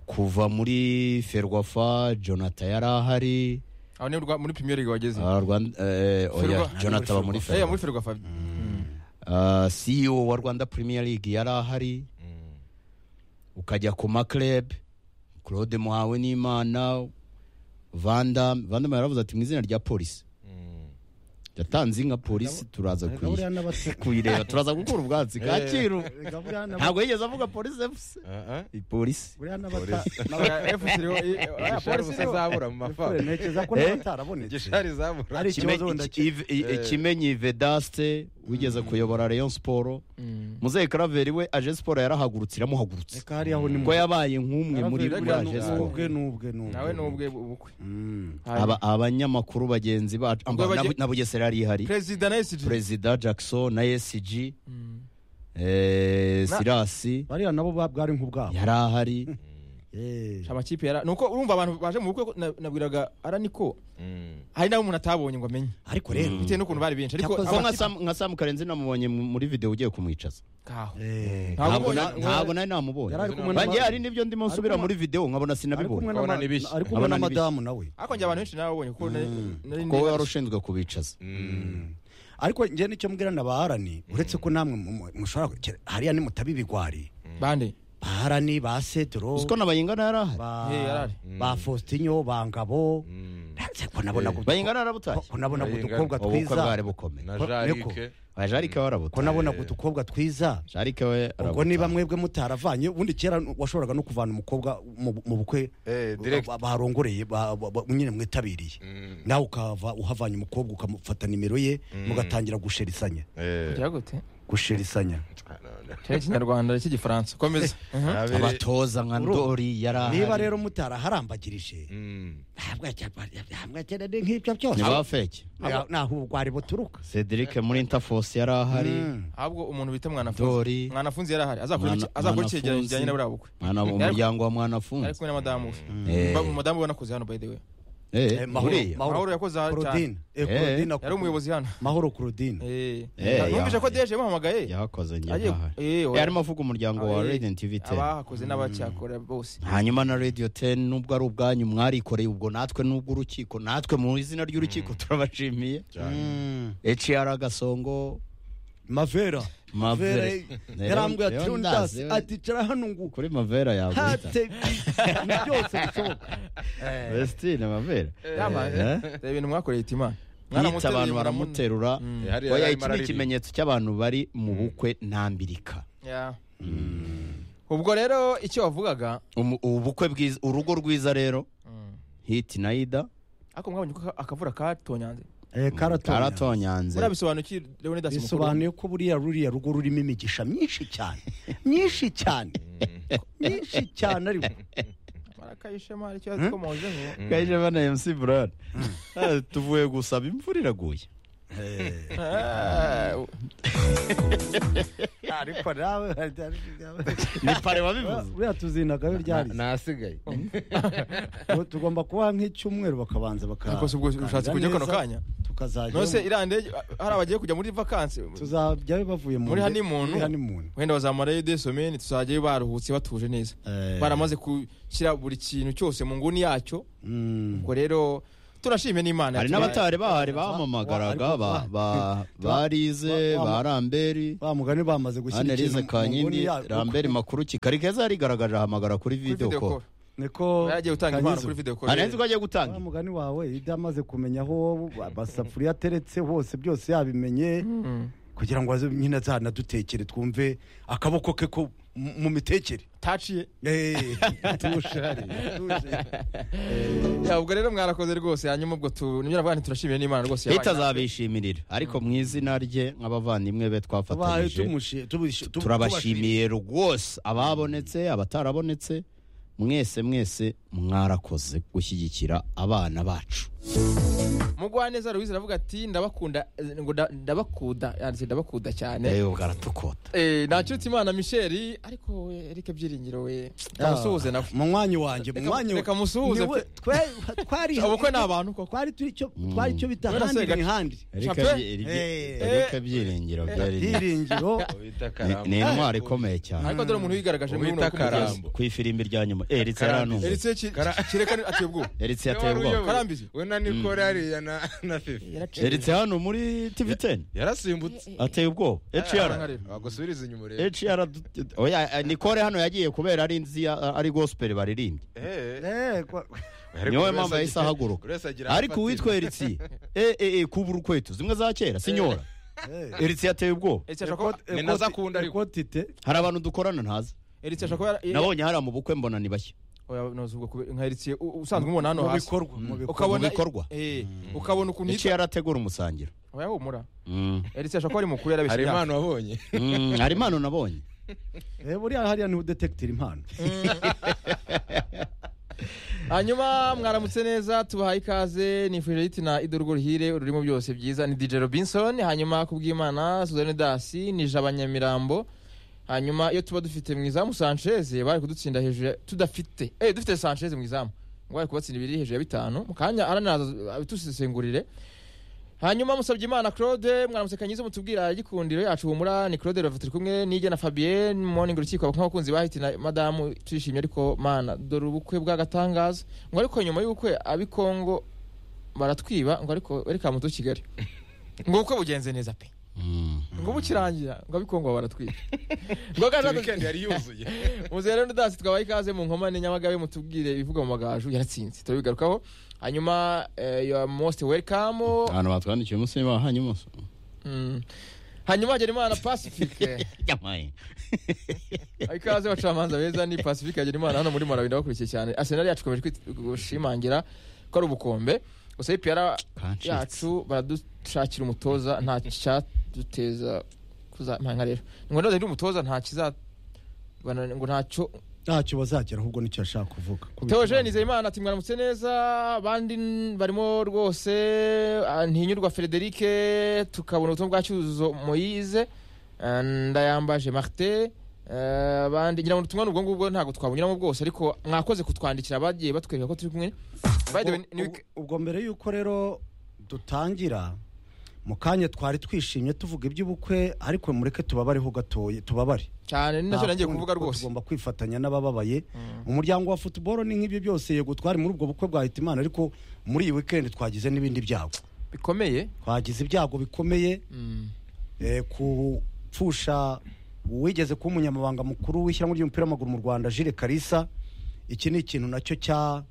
kuva muri ferwafa jonathan yari ahari aho ni urwa- muri premier league wageze Ah, Rwanda eh, oya Ferwa- jonathan aba muri Eh, ferwafa muri ferwafa fabi Ah, ceo wa rwanda premier league yari ahari Mm. ukajya ku makleb claude muhawe n'imana vandam vandam yaravuze ati mu izina rya polisi Mm. yatanze inka polisi turaza Erega kuyi- buriya n'abase- kuyireba turaza gukura ubwatsi kacyiru erega buriya n'aba- ntabwo yigeze avuga polisi fc Ah, ah. polisi buriya n'abata- Polisi. fc iriho i- oya, Igishari polisi ubusa iriho zabura mu Kure, mafamu ntekereza ko Eh? n'abatarabonetse igishari zabura Ari- Kime- ikibazo wenda iki- Iv- i- Eh. kimenyi vedaste wigeze kuyobora rayon siporo muzehe karaveri we aje siporo yarahagurutse iramuhagurutse reka hariya aho ni mu- ko yabaye nk'umwe muri Buriya buriya aje ni siporo ubwe ni ubwe ni ubwe. nawe ni ubwe bukwe Mm. Aba- abanyamakuru bagenzi bacu Ubwo amba- na- bage- na bugesera yari ihari perezida na esg perezida jackson na esg Mm. eh, Na- sirasi bariya nabo ba- bwari nk'ubwabo yari ahari Eh. amakipe yara nuko urumva abantu baje mu bukwe ko na- nabwiraga araniko Mm. hari n'abo umuntu atabonye ngo amenye ariko rero bitewe n'ukuntu bari benshi ariko Cyakoze- ko nka amakipe- Sam- nka samu karenzi namubonye mu- muri video ugiye kumwicaza Kaho. Eh. Ntabwo Ntabwo ubonye- na- ntabwo nari namubonye Yari ari kumwe bange n'aba- hari n'ibyo ndimo nsubira muri video nkabona Ari kumwe sinabibonye n'ama- Abana ni bishya. ari kumwe Abana ni n'amadamu nawe ariko njye abantu benshi nababonye kuko nari nari kuko we wari ushinzwe kubicaza Mm. ariko njye nicyo mbwira ndabaharani uretse ko namwe mu- mu- mushobora kugera- hariya nimutaba ibigwari bande baharani ba sedro uziko nabayingana yari ahari ba Eh, yarari. ba faustinyo ba ngabo Mm. ndetse ko nabona ko- bayingana yarabutashye ko nabona ko Bayingana. udukobwa ubukwe bwari twiza bukomeye na Ko- jarike Ah, jarike ko we arabutashye nabona ko udukobwa twiza jarike we ubwo niba arabutashye mwebwe mutaravanye ubundi kera washoboraga no kuvana umukobwa mu mu bukwe Eh, direct. ba- barongoreye ba- ba- ba- nyine mwitabiriye Mm. nawe ukava uhavanye umukobwa ukamufata nimero ye mugatangira gusherisanya Eh. bya gute gusherisanya Ah, no, no. cyari ikinyarwanda cy'igifaransa komeza Abere- abatoza nka Urumva? ndori yari ahari niba rero mutaraharambagirije Mm. ntabwo ajya- ntabwo akenera nk'ibyo byose niba fake Ntabwo- ntaho ubugwari buturuka cedric muri interforce yari ahari Mm. ahubwo umuntu bita mwanafunzi ndori mwanafunzi yari ahari azakora iki- Mwana- azakora Mwanafunzi. icyegeranyo kijyanye na buriya bukwe mwana Yari- umuryango wa ari mwanafunzi kumwe na madamu we Eh. Ba- umudamu we nakoze hano by the way Eh, Eh, mahoro buriya mahoro yakoze aha cyane Claudine. Eh, Eh. Claudine yari akora- umuyobozi hano mahoro Claudine Eh. Eh, numvise ya- ko deje bahamagaye yahakoze njye Agiye- ntahari eh, Eh, oya. arimo avuga umuryango wa Ah, eh. radiant tv 10 abahakoze n'abacyakora bose hanyuma na radio 10 nubwo ari ubwanyu mwarikoreye ubwo natwe nubwo urukiko natwe mu izina ry'urukiko turabashimiye Cyane. hr gasongo mavera Mavera. Mavera, yarambwiye Rero ati ndazi, undasi we- ati cara hano ngo kuri mavera yawe hate ibintu byose bishoboka vestine mavera Yamaye. reba ibintu mwakoreye itima yita Mwaramuteruye, abantu muramu- baramuterura Mm. Eh, hariya oya yarimo iki ni araririmba. ikimenyetso cy'abantu bari mu bukwe ntambirika Yeah. ubwo rero icyo wavugaga Umu- ubukwe bwiza urugo rwiza rero hiti na ida ariko mwabonye ko akavura katonyanze Eh, karatonda karatonyanze murabisobanukiye leonidas mukuru bisobanuye ko buriya ruriya rugo rurimo imigisha myinshi cyane myinshi cyane myinshi cyane ariko marakayishema hari icyo yazikomojeho gaje bana mc brad tuvuye gusaba imvura iraguye Ah, ariko nawe ni pare wabivuze buriya tuzinaga we ryari ntasigaye tugomba kuba nk'icyumweru bakabanza baka Ariko si ubwo ushatse kujya kano kanya? tukazajya nose iriya ndege hari abagiye kujya muri vakansi tuzajyayo bavuye mu Muri nde- honeymoon? muri honeymoon. wenda bazamarayo desomeni tuzajyayo baruhutse batuje neza Eh, baramaze gushyira buri kintu cyose mu nguni yacyo mm. ubwo rero turashime n'imana hari yatwaye. n'abatari bahari bamamagaraga ba- ba- barize Ba- ba ramberi ba mugani bamaze gushyira analize ikintu mu nguni kanyindi ya- ramberi makuru kikari keza yarigaragarije ahamagara kuri Kuri video video call call. niko yaragiye gutanga impano Kanyizo. kuri video call anahise ko agiye gutanga wa mugani wawe ibyo amaze kumenya aho amasafuriya ateretse hose byose yabimenye Mm. kugira ngo aze nyine azanadutekere twumve akaboko ke ko mu mu mitekere taciye Eh. Tuje. Ya, ubwo rero mwarakoze rwose hanyuma ubwo tu nibyo navuga nti turashimire n'imana rwose yabaye leta azabishimirira ariko mu izina rye nk'abavandimwe be Tubaye twafatanyije tumushi- tubushi- tu- turabashimiye rwose ababonetse abatarabonetse mwese mwese mwarakoze gushyigikira abana bacu mugwaneza ruwize aravuga ati ndabakunda eh, ngo nda- ndabakuda yanditse ndabakuda cyane rero bwaratukota eh nacutse imana michel ariko we erike byiringiro we ndamusuhuze nawe mu mwanya wanjye mu Reka- mwanya reka musuhuze Niwe- twe- twari ubukwe ni abantu koko twari turi icyo twari icyo bita None se handi ni gace- handi Chape. Eh. byiringiro byari byiringiro Wita ni- karambo. ni intwari ikomeye cyane ariko dore umuntu wigaragaje muri Uwita buno bukwe mugezi. karambo. ku ifirimbi rya nyuma eritse Karande. yarantumye Eric ki- Kara- kireka ni- ati ubwo eritse Niwe yateye wari ubwoba uyoboye. Karambizi. we na nikore hariya na na fifi eritse hano muri tv teni yarasimbutse ateye ubwoba eciyara wagusubiriza inyuma urebe eciyara nikore hano yagiye kubera ari nzi ya- ari gospel baririmbye Eh, eh. Eh, kwa- Ariko niwe buri mpamvu wese yahise agira- ahaguruka. buri wese agira ariko ahafatira. uwitwa eritse e e e kubura ukweto zimwe za kera sinyora eh. eritse yateye ubwoba Eric ashaka ko- Ni nazo akunda ariko. Ikoti te hari abantu dukorana ntazi Eric ashaka ko yara- nabonye hariya mu bukwe mbona ni bashya Oya, nozubwa kube- nka Eric u- usanzwe umubona hano mu hasi bikorwa mu bikorwa ukabona mu bikorwa. eh ukabona ukuntu icyo yitwa yarategura umusangiro oya humura Mm. Eric ashaka ko ari mukuru yarabeshye hari imyaka. impano wabonye Mm, hari impano nabonye Eh, buriya hariya ni udetekitira impano hanyuma mwaramutse neza tubahaye ikaze nifurije yiti na idorgo ruhire ururimo byose byiza ni dj robinson hanyuma kubw'imana suzanne dasi ni jaba nyamirambo hanyuma iyo tuba dufite mu izamu sanchez bari kudutsinda hejuru ya- tudafite eh dufite sanchez mu izamu ngo bari kubatsinda ibiri hejuru ya bitanu mu kanya aranaza abitusesengurire hanyuma musabye imana claude mwaramutse kanyize mutubwira igikundiro yacu humura ni claude rava turi kumwe nijye na fabienne morning urukiko nk'abakunzi bahiti na madamu turishimye ariko mana dore ubukwe bw'agatangaza ngo ariko nyuma y'ubukwe abikongo baratwiba ngo ariko reka muto kigali ngo ubukwe bugenze neza pe Mm. ngo bukirangira ngo abikongo baratwiba ngo Iyo gaje weekend yari yuzuye muzere n'udansi twabaye ikaze mu nkomane nyamagabe mutubwire ibivugwa mu magaju yaratsinze turabigarukaho hanyuma eh, you are most welcome ahantu batwandikiye umunsi bahanye umunsi Mm. hanyuma hagerimana pacifique Yamaye. ikaze abacamanza beza ni pacifique hagerimana hano muri marawi ndabakurikiye cyane arsenal yacu ikomeje kwit- gushimangira ko ari ubukombe gusa ipiyara Kancitse. yacu baradushakira umutoza nta cyaduteza kuzamanga rero ngo ndaza umutoza nta kiza bana- ngo ntacyo ntacyo bazagera ahubwo nicyo ashaka kuvuga Theogene Nizeyimana ati mwaramutse neza abandi n- barimo rwose ah, ntinyurwa Frederic tukabona ubutumwa bwa Cyuzuzo Moise ah, ndayambaje Martin ah, abandi ngira ngo ubutumwa ni ubwo ngubwo ntabwo twabunyuramo bwose ariko mwakoze kutwandikira bagiye batwereka ko turi kumwe By the way, ni week- ubwo mbere y'uko rero dutangira mu kanya twari twishimye tuvuga iby'ubukwe ariko mureke tubabareho gatoya tubabare cyane ni nacyo Nta nangiye kundi kuvuga kuko rwose tugomba kwifatanya n'abababaye umuryango wa futuboro ni nk'ibyo byose yego twari muri ubwo bukwe bwa hitimana ariko muri iyi weekend twagize n'ibindi byago bikomeye twagize ibyago bikomeye Mm. eh, ku pfusha uwigeze kuba umunyamabanga mukuru w'ishyirahamwe ry'umupira w'amaguru mu rwanda jire karisa iki ni ikintu nacyo cya-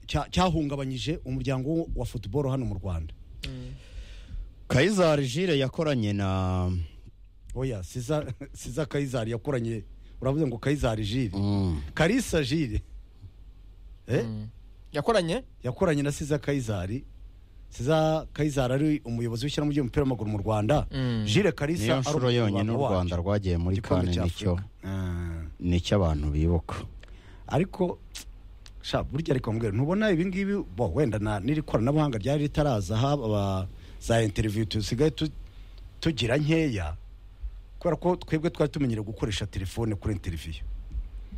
cya- cyahungabanyije umuryango wa futuboro hano mu rwanda kayizari jire yakoranye na oya siza siza kayizari yakoranye uravuze ngo kayizari jire Mm. karisa jire eh? Mm. yakoranye yakoranye na siza kayizari siza kayizari ari umuyobozi w'ishyirahamwe ry'umupira w'amaguru mu rwanda Mm. jire karisa niyo ari nshuro umunyamabanga yonyine u wacu. rwanda rwagiye muri Igikombe kane cya nicyo Afurika. Ah. nicyo abantu bibuka ariko sha burya ariko mbwira ntubona ibi ngibi bo wenda na n'iri koranabuhanga ryari ritaraza haba za interview dusigaye tu- tugira nkeya kubera ko twebwe twari tumenyereye gukoresha telefone kuri interiviyu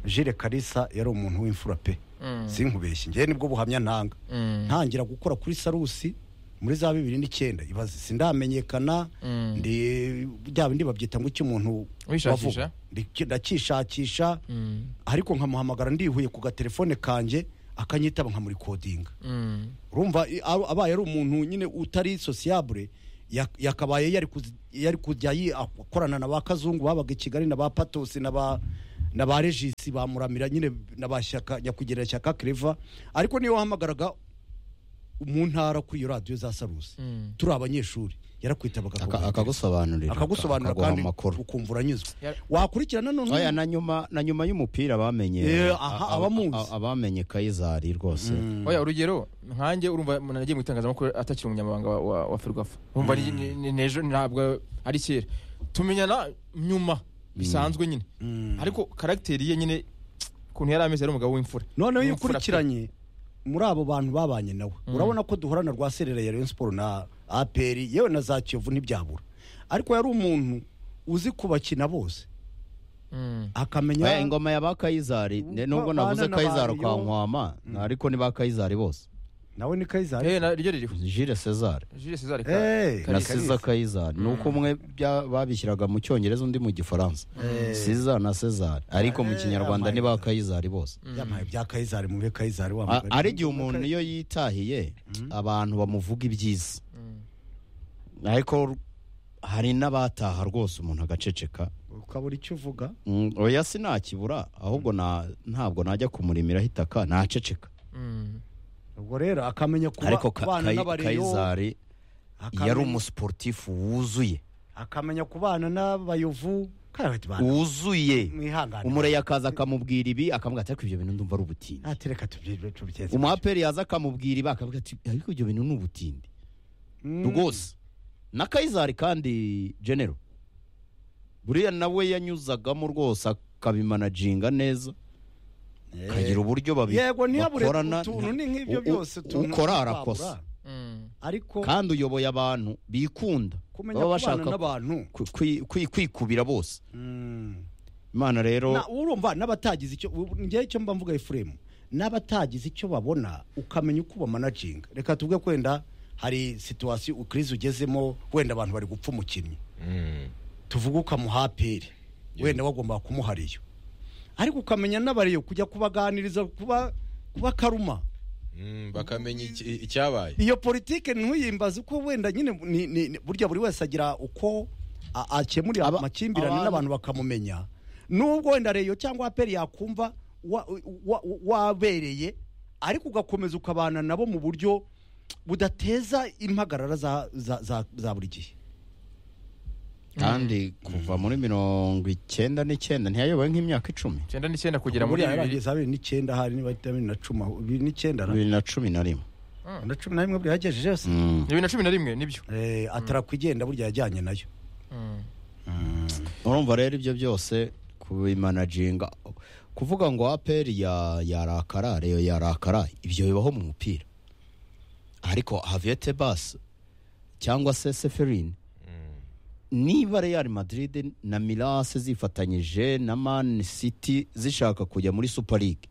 jire karisa yari umuntu w'imfura pe Mm. sinkubeshye ngewe nibwo buhamya ntanga Mm. ntangira gukora kuri sarusi muri za bibiri n'icyenda ibaze sindamenyekana Mm. ndi bya bindi babyita ngo icyo umuntu Wishakisha? wavuga. Ndi- ndakishakisha Mm. ariko nkamuhamagara ndihuye ku gatelefone kanjye akanyitaba nkamurikodinga Mm. urumva i- aba- abaye ari umuntu nyine utari sosiyabure yak- yakabaye yari kuzi- yari kujya yi- akorana na ba kazungu babaga i kigali na ba patosi na ba na ba regisi ba muramira nyine na ba shyaka nyakwigendera shyaka kereva ariko niyo wahamagaraga mu ntara kuri iyo radiyo za sarusi Mm. turi abanyeshuri yarakwitabaga Aka- akagusobanurira akagusobanura akaguha kandi amakuru ukumva uranyuzwe Yar- wakurikirana none oya na nyuma na nyuma y'umupira bamenye Eh, aha, a- a- abamuzi. a- abamenye kayizari rwose oya urugero nkanjye urumva umuntu nagiye mu itangazamakuru atakiri umunyamabanga wa- wa wa ferwafa urumva ni- ni- ni n'ejo ntabwo ari kera tumenyana nyuma bisanzwe nyine ariko karagiteri ye nyine ukuntu yari ameze yari umugabo w'imfura noneho iyo W'imfura pe. ukurikiranye muri abo bantu babanye nawe urabona ko duhorana rwa serera ya Rayon Sport na APR yewe na za Kiyovu ntibyabura ariko yari umuntu uzi kubakina bose Mm. akamenya oya ingoma ya ba kayizari ne- Ba- nubwo navuze bana kayizari n'abantu, yo. kwa nkwama ariko ni ba kayizari bose nawe ni Kaiser Eh, na- ryo ririho jire cezare jules cesar Eh, na Kalisa. siza kayizari ni uko umwe bya- babishyiraga mu cyongereza undi mu gifaransa siza na cezare ariko mu Eh, kinyarwanda amaye. ni ba kayizari bose yamaye bya Kaiser mube Kaiser wa A- mugani. ari igihe umuntu iyo yitahiye abantu bamuvuga ibyiza ariko hari n'abataha rwose umuntu agaceceka ukabura icyo uvuga Mm, oya sinakibura ahubwo na- ntabwo najya kumurimira hitaka naceceka ubwo rero akamenya kuba ariko Ka- kubana Kayi- n'abareyo kayizari akamenya- yari umusiporutifu wuzuye akamenya kubana n'abayovu kandi bati wuzuye mwihangane umureye akaza akamubwira ibi akamubwira ati ariko ibyo bintu ndumva ari ubutindi atereka tubyibyo tubyeze umuraperi yaza akamubwira ibi akamubwira ati ariko ibyo bintu ni ubutindi rwose na kayizari kandi genero buriya nawe yanyuzagamo rwose akabimanaginga neza akagira uburyo babi- yego ntiyabure bakorana utuntu ni nk'ibyo u- byose u- utuntu ukora ntitwabura. arakosa ariko kandi uyoboye abantu bikunda kumenya baba kubana bashaka n'abantu ku- kwi- kwi- kwikubira bose Mm. imana rero Na- urumva n'abatagize icyo ubu- njyewe icyo mba mvuga efuremu n'abatagize icyo babona ukamenya uko bamanaginga reka tuvuge ko wenda hari situwasiyo ukirizi ugezemo wenda abantu bari gupfa umukinnyi Mm. tuvuge ukamuha aperi wenda wagomba kumuhariyo ariko ukamenya n'abariyo kujya kubaganiriza kuba kuba karuma Mm, bakamenya iki- icyabaye iyo politike ntuyimbaze uko wenda nyine ni- ni- ni- burya buri wese agira uko a- akemurira Aba- amakimbirane abantu- n'abantu bakamumenya nubwo wenda reyo cyangwa aperi yakumva wa- wa- wabereye ariko ugakomeza ukabana nabo mu buryo budateza impagarara za- za- za za buri gihe kandi kuva muri mirongo icyenda n'icyenda ntiyayoboye nk'imyaka icumi icyenda n'icyenda kugera muri Buriya bibiri yarageze abiri n'icyenda hari niba atari abiri na cumi aho, bibiri n'icyenda na- bibiri na cumi na rimwe na cumi na rimwe burya yagejeje yose Mm. bibiri na cumi na rimwe nibyo Eh, atarakwigenga burya yajyanye nayo urumva rero ibyo byose kubimanaginga kuvuga ngo aperi ya- yarakara reyo yarakara ibyo bibaho mu mupira ariko haviyete basi cyangwa se seferine niba real madrid na mirase zifatanyije na man city zishaka kujya muri super league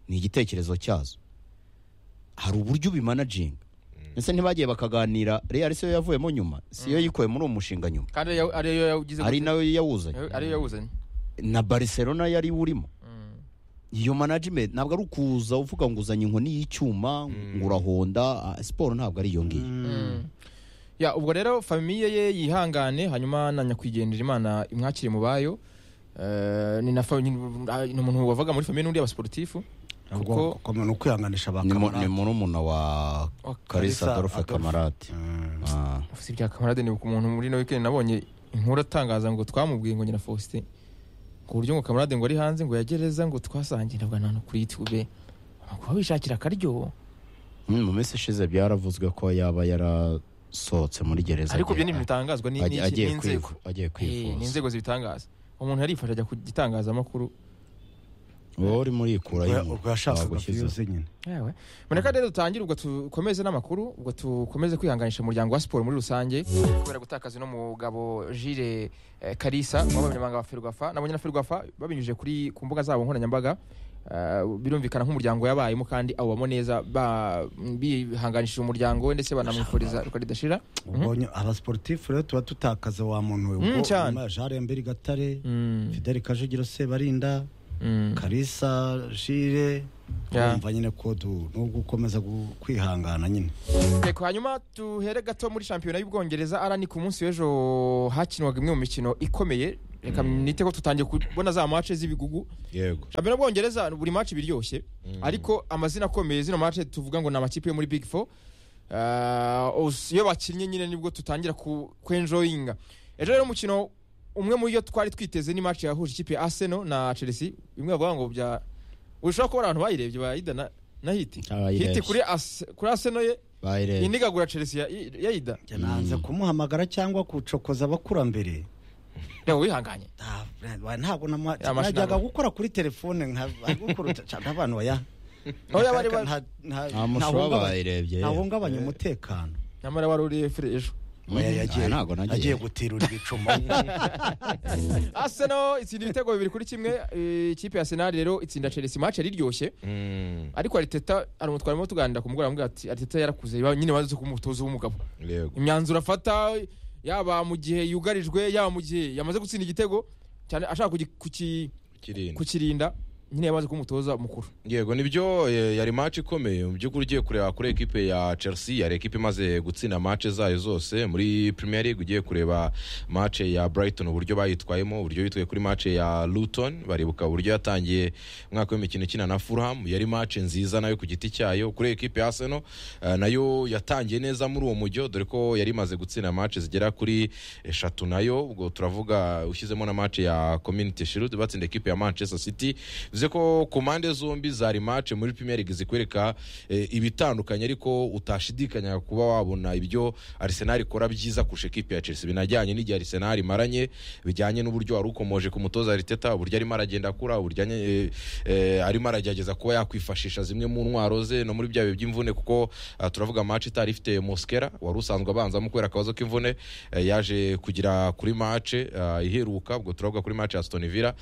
ni igitekerezo cyazo hari uburyo ubimanaginga ndetse ntibagiye bakaganira real siyo yavuyemo nyuma siyo yikuye muri uwo mushinga nyuma kandi ariyo- ariyo yawugize ari gute? nawe yawuzanye ariyo yawuzanye na barcelona yari urimo iyo management ntabwo ari ukuza uvuga ngo uzanye inkoni y'icyuma ngo urahonda ah, siporo ntabwo ari iyo ngiyo ya ubwo rero famiye ye yihangane hanyuma na nyakwigendera imana imwakire mu bayo Eh, ni na fa- ni ni umuntu wavaga muri famiye n'undi y'abasiporutifu Ubwo- kuko kuko ni ukwihanganisha ba ni mu- ni kamarade. murumuna wa Wa Kalisa karisa adolphe Adolphe. kamarade Mm. Ah. si ibya kamarade ni umuntu muri no weekend nabonye inkuru atangaza ngo twamubwiye ngo nyina Faustin ku buryo ngo kamarade ngo ari hanze ngo yagereza ngo twasangira ngo nta no kuri YouTube kuba wishakira akaryo Mm, mu minsi ishize byaravuzwe ko yaba yarasohotse muri gereza ariko ibyo agiye- ni ibintu bitangazwa ni- ni- agiye- agiye n'inzego kwivu- agiye Eh, ni kwivuza inzego zibitangaza umuntu yarifashe ajya ku gitangazamakuru wowe urimo urikuraho Ubwo- inyuma, ubwo yashakaga wagushyizeho. viyuze nyine yewe reka rero dutangire ubwo dukomeze n'amakuru ubwo dukomeze kwihanganisha umuryango wa siporo muri rusange kubera gutakaza uno mugabo jire karisa umunyamabanga wa ferwafa nabonye na ferwafa babinyujije kuri ku mbuga zabo nkoranyambaga Eh, birumvikana nk'umuryango yabayemo kandi awubamo neza ba- bihanganishije umuryango we ndetse banamwifuriza reka ridashira ubonye abasiporutifu rero tuba dutakaza wa muntu we ubwo Mm, cyane. nyuma ya jaremberi gatare Mm, fideli kajugiro sebarinda mm, karisa jire Yeah. urumva nyine ko du- nubwo ukomeza gu- kwihangana nyine Yego, hanyuma tuhere gato muri shampiyona y'ubwongereza arani ku munsi w'ejo hakinwaga imwe mu mikino ikomeye reka nite ko tutangiye kubona za mace z'ibigugu yego shampiyona y'ubwongereza buri mace iba iryoshye ariko amazina akomeye zino mace tuvuga ngo ni amakipe yo muri big four Ah, os- iyo bakinnye nyine nibwo tutangira ku- kwenjoyinga ejo rero umukino umwe mu yo twari twiteze ni mace yahuje ikipe ya arsenal na chelsea bimwe bavuga ngo bya ushobora kuba abantu bayirebye bayidana na hiti Abayirebye. hiti kuri Ars- kuri arsenal ye Bayirebe. indigagura chelsea ya- yayida Njye nanze kumuhamagara cyangwa gucokoza abakurambere reba wihanganye Ah, wa- ntabwo namuha- Ya, amashinga. najyaga gukora kuri telefone nk'abantu baya Oya, bari bari- nta mushoferi bayirebye, yewe. ntahungabanya umutekano nyamara wari uriye fire ejo Mm, Oya, ah, ntabwo nagiye. yagiye gutirura ibicuma arsenal itsinda ibitego bibiri kuri kimwe eh, ikipe ya arsenal rero itsinda chelsea match yari iryoshye Mm, ariko ariteta hari umutwaro arimo tuganira ku mugoroba aramubwira ati ariteta yarakuze ba- nyine bazi kumutoza w'umugabo yego imyanzuro afata yaba mu gihe yugarijwe yaba mu gihe yamaze gutsinda igitego cyane ashaka kugi- kuki- kirinda kukirinda nyine yamaze kumutoza mukuru yego nibyo eh, yari match ikomeye mu by'ukuri ugiye kureba kuri ekipe ya chelsea yari ekipe imaze gutsinda match zayo zose muri premier league ugiye kureba match ya brighton uburyo bayitwayemo uburyo bitwaye kuri match ya luton baribuka uburyo yatangiye umwaka w'imikino ikina na fulham yari match nziza nayo ku giti cyayo kuri ekipe ya arsenal eh, nayo yatangiye neza muri uwo mujyo dore ko yari imaze gutsinda match zigera kuri eshatu nayo ubwo turavuga ushyizemo na match ya community shield batsinda ekipe ya manchester city bivuze ko ku mpande zombi zari match muri premier league zikwereka eh, ibitandukanye ariko utashidikanyaga kuba wabona ibyo arsenal ikora byiza kurusha ekipe ya chelsea binajyanye n'igihe arsenal imaranye bijyanye n'uburyo wari ukomoje ku mutoza ariteta uburyo arimo aragenda akura uburyo eh, eh, arimo aragerageza kuba yakwifashisha zimwe mu ntwaro ze no muri bya bihe by'imvune kuko ah, turavuga match itari ifite moskera wari usanzwe abanzamo kubera akabazo k'imvune eh, yaje kugira kuri match ah, iheruka ubwo turavuga kuri match ya Aston Villa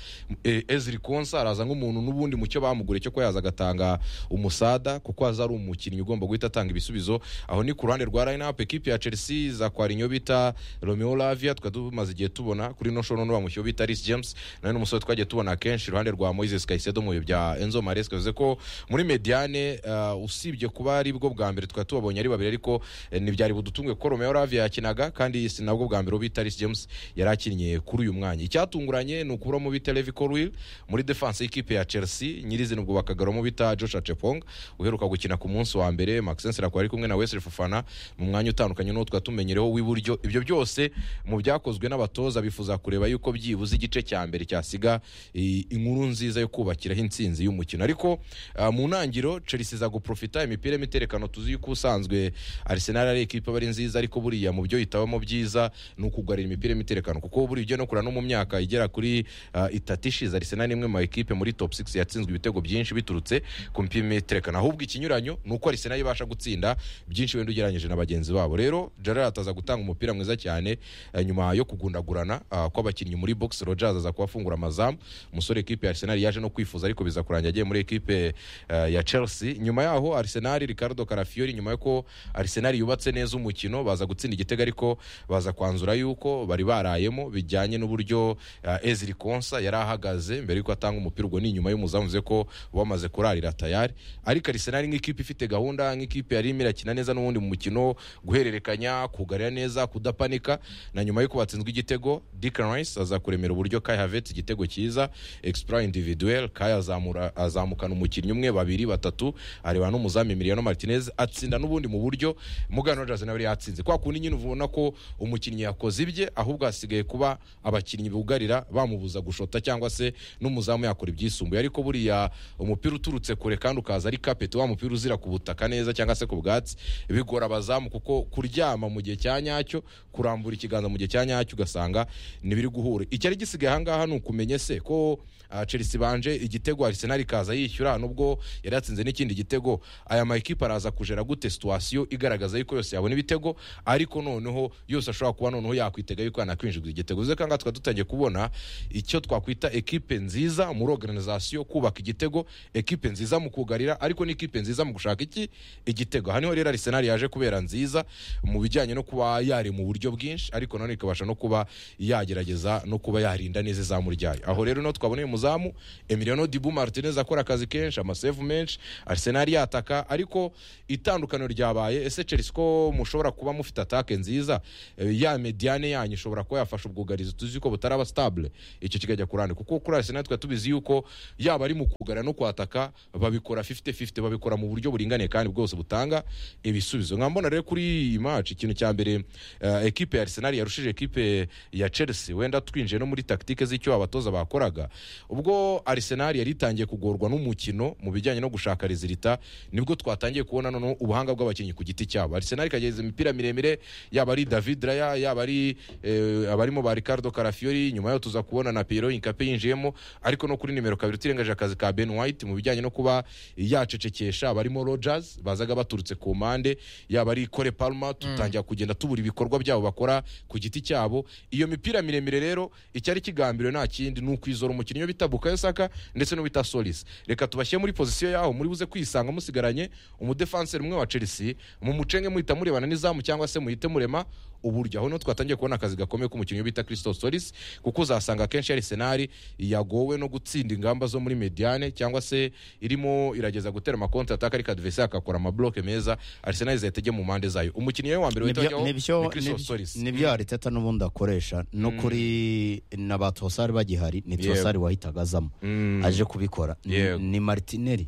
Eh, Ezri Konsa araza nk'umuntu n'ubundi mu cyo bamuguriye cyo kuba yaza agatanga umusada kuko aza ari umukinnyi ugomba guhita atanga ibisubizo aho ni ku ruhande rwa line up equipe ya Chelsea zakwara inyo bita Romeo Lavia tukaba tumaze igihe tubona kuri no show no bamushyira bita Reece James nawe ni umusore twagiye tubona kenshi iruhande rwa Moises Caicedo mu bihe bya Enzo Maresca bivuze ko muri mediane ah, usibye kuba ari bwo bwa mbere twari tubabonye ari babiri ariko eh, ntibyari budutunguye ko Romeo Lavia yakinaga kandi si nabwo bwa mbere uwo bita Reece James yari akiniye kuri uyu mwanya icyatunguranye ni ukuburamo bita Levi Colwill muri defense y'ikipe ya Chelsea nyirizina ubwo bakagaramo bita Joshua Chepong uheruka gukina ku munsi wa mbere Maxence Rakwa ari kumwe na Wesley Fofana mu mwanya utandukanye n'uwo twatumenyereho w'iburyo ibyo byose mu byakozwe n'abatoza bifuza kureba yuko byibuze igice cya mbere cyasiga i- inkuru nziza yo kubakiraho intsinzi y'umukino ariko ah, mu ntangiriro Chelsea iza guprofita imipira y'imiterekano tuzi yuko usanzwe Arsenal ari ekipa aba ari nziza ariko buriya mu byo yitabamo byiza ni ukugarira imipira y'imiterekano kuko buriya ujya no kureba no mu myaka igera kuri ah, itatu ishize Arsenal ni imwe mu ekipe muri top 6 yatsinzwe ibitego byinshi biturutse ku mipira y'imiterekano ahubwo ikinyuranyo ni uko Arsenal ibasha gutsinda byinshi wenda ugereranyije na bagenzi babo rero Gerrard aza gutanga umupira mwiza cyane eh, nyuma yo kugundagurana ah, kw'abakinnyi muri box Rodgers aza kuhafungura amazamu umusore ekipe ya Arsenal yaje no kwifuza ariko biza kurangira agiye muri ekipe eh, ya Chelsea nyuma yaho Arsenal Ricardo Carafiori nyuma yuko Arsenal yubatse neza umukino baza gutsinda igitego ariko baza kwanzura yuko bari barayemo bijyanye n'uburyo eh, Ezri Konsa yari ahagaze mbere yuko atanga umupira ubwo ni nyuma y'umuzamu bivuze ko wamaze kurarira tayari ariko Arsenal nk'ikipe ifite gahunda nk'ikipe yari irimo irakina neza n'ubundi mu mukino guhererekanya kugarira neza kudapanika na nyuma yuko batsinzwe igitego Declan Rice aza kuremera uburyo Kai Havertz igitego cyiza exploit individuel Kai azamura azamukana umukinnyi umwe babiri batatu areba n'umuzamu Emiliano Martinez atsinda n'ubundi mu buryo Morgan Rogers nawe yari yatsinze kwa kundi nyine ubona ko umukinnyi yakoze ibye ahubwo hasigaye kuba abakinnyi bugarira bamubuza gushota cyangwa se n'umuzamu yakora ibyisumbuye ariko buriya umupira uturutse kure kandi ukaza ari kapeti wa mupira uzira ku butaka neza cyangwa se ku bwatsi bigora abazamu kuko kuryama mu gihe cya nyacyo kurambura ikiganza mu gihe cya nyacyo ugasanga ntibiri guhura icyari gisigaye ahangaha ni ukumenye se ko ah, chelsea banje igitego arsenal ikaza yishyura nubwo yari yatsinze n'ikindi gitego aya makipe araza kujera gute situwasiyo igaragaza yuko yose yabona ibitego ariko noneho yose ashobora kuba noneho yakwitega yuko yanakwinjirwa igitego uzi ko aha ngaha tukaba dutangiye kubona icyo twakwita ekipe nziza muri organizasiyo kubaka igitego ekipe nziza mu kugarira ariko n'ikipe nziza mu gushaka iki igitego aha niho rero arisenal yaje kubera nziza mu bijyanye no kuba yari mu buryo bwinshi ariko nanone ikabasha no kuba yagerageza no kuba yarinda neza izamu ryayo aho rero no twabona uyu muzamu emiliano dibu martinez akora akazi kenshi amasevu menshi arisenal yataka ariko itandukaniro ryabaye ese chelsea ko mushobora kuba mufite atake nziza Eh, ya mediane yanyu ishobora kuba yafasha ubwugarizi tuzi ko butaraba stabule icyo kikajya kurane kuko kuri arisenal twari tubizi yuko yaba ari mu kugarira no kwataka babikora 50-50 babikora mu buryo buringaniye kandi bwose butanga ibisubizo nkaba mbona rero kuri iyi match ikintu cya mbere eh, ekipe ya Arsenal yarushije ekipe ya Chelsea wenda twinjiye no muri taktike z'icyo abatoza bakoraga ubwo Arsenal yari itangiye kugorwa n'umukino mu bijyanye no gushaka rezilita nibwo twatangiye kubona noneho ubuhanga bw'abakinnyi ku giti cyabo Arsenal ikageza imipira miremire yaba ari David Raya yaba ari eh, abarimo ba Ricardo Carafiori nyuma yo tuza kubona na Pierrot Incape yinjiyemo ariko no kuri nimero kabiri turengaje akazi ka Ben White mu bijyanye no kuba yacecekesha abarimo Rodgers bazaga baturutse ku mpande yaba ari Kole Palmer tutangira kugenda tubura ibikorwa byabo bakora ku giti cyabo iyo mipira miremire rero icyari kigambiriwe nta kindi ni ukwizora umukinnyi yo bita Bukayo Saka ndetse n'uwita Solis reka tubashyire muri pozisiyo yaho muri buze kwisanga musigaranye umudefanseri umwe wa Chelsea mu mucenge muhita murebana n'izamu cyangwa se muhite murema uburyo aho no twatangiye kubona akazi gakomeye k'umukinnyi bita christophe solis kuko uzasanga akenshi arisenali yagowe no gutsinda ingamba zo muri mediane cyangwa se irimo irageza gutera amakonti ataka ariko adivese akakora amabloke meza arisenali zahita ijya mu mpande zayo umukinnyi we wa mbere wahita Nibyo- wajyaho ni nibyo christophe solis nibyo ariteta n'ubundi akoresha no kuri na ba tosari bagihari ni Yego. tosari wahitaga azamo Mm. aje kubikora Ni- Yego. ni maritineri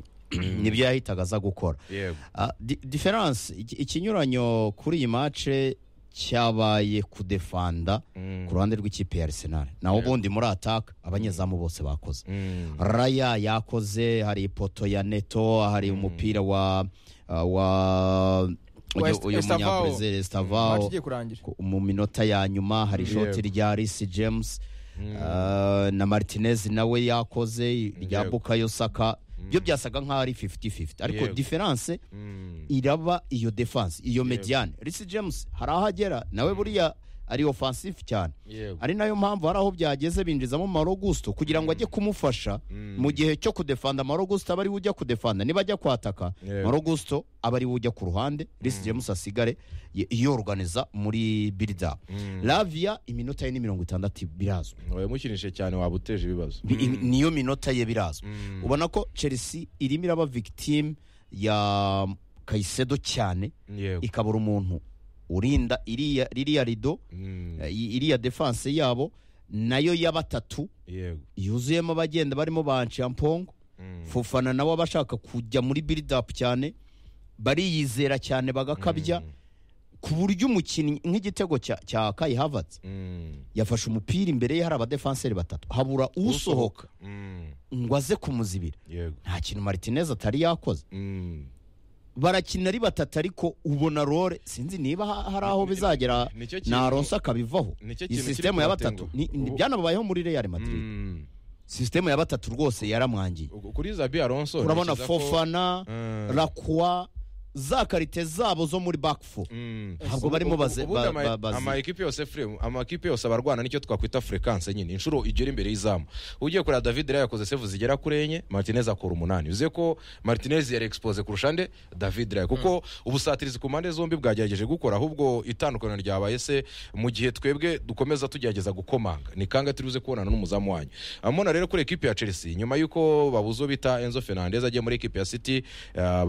nibyo yahitaga aza gukora yego Ah, di- diferanse iki- ikinyuranyo kuri iyi mace cyabaye kudefanda Mm. ku ruhande rw'ikipe ya Arsenal naho ubundi muri ataka abanyezamu bose bakoze Mm. raya yakoze hari ipoto ya neto hari umupira wa wa Wa uyu Est- uyu Estavao. munyabrezil match estavao igiye kurangira ku- mu minota ya nyuma hari ishoti rya risi james ah, na martinez nawe yakoze irya Yego. bukayo saka byo byasaga nk'aho ari 50-50 ariko Yego. diferanse Mm. iraba iyo defense iyo mediane risi james hari aho agera nawe buriya ari offensive cyane yego ari nayo mpamvu hari aho byageze binjizamo Malo Gusto kugira ngo ajye kumufasha mu gihe cyo kudefanda Malo Gusto aba ariwe ujya kudefanda niba ajya kwataka Yego. Malo Gusto aba ariwe ujya ku ruhande Reece James asigare y- yorganiza muri build up Lavia iminota ye ni mirongo itandatu birazwi wamukinishe cyane waba uteje ibibazo Bi- imi- niyo minota ye birazwi ubona ko Chelsea irimo iraba victim ya Kaisedo cyane yego ikabura umuntu urinda iriya ririya rido Mm. eh, iriya defense yabo nayo ya batatu yego yuzuyemo abagenda barimo ba nshampongo Mm. fufana nabo abashaka kujya muri build up cyane bariyizera cyane bagakabya ku buryo umukinnyi nk'igitego cya cya Kai Havertz Mm. yafashe umupira imbere ye hari abadefanseri batatu habura usohoka Mm. ngo aze kumuzibira yego nta kintu Martinez atari yakoze Mm. barakina ari batatu ariko ubona role sinzi niba ha- hari aho bizagera Nicyo kintu- na Alonso akabivaho Nicyo iyi kintu kiri sisitemu ya kubatenguha. batatu ni- ni- Ubu- byanabayeho muri Real Madrid Mm. sisitemu ya batatu rwose yaramwangiye Ubwo kuri zabi alonso urabona ntekereza ko- fofana Mm. rakwa za karite zabo zo muri bakfu Mm. ntabwo barimo baze Ubundi ba- ama- ba- bazi- amakipe yose frame amakipe yose abarwana nicyo twakwita frequence nyine inshuro igera imbere y'izamu ugiye kureba David Raya yakoze save zigera kuri enye Martinez akora umunani uziye ko Martinez yari expose kurusha nde David Raya kuko ubusatirizi ku mpande zombi bwagerageje gukora ahubwo itandukaniro ryabaye se mu gihe twebwe dukomeza tugerageza gukomanga ni kanga turibuze kubonana n'umuzamu wanyu amona rero kuri ekipe ya Chelsea nyuma yuko babuze uwo bita Enzo Fernandez agiye muri ekipe ya City eh,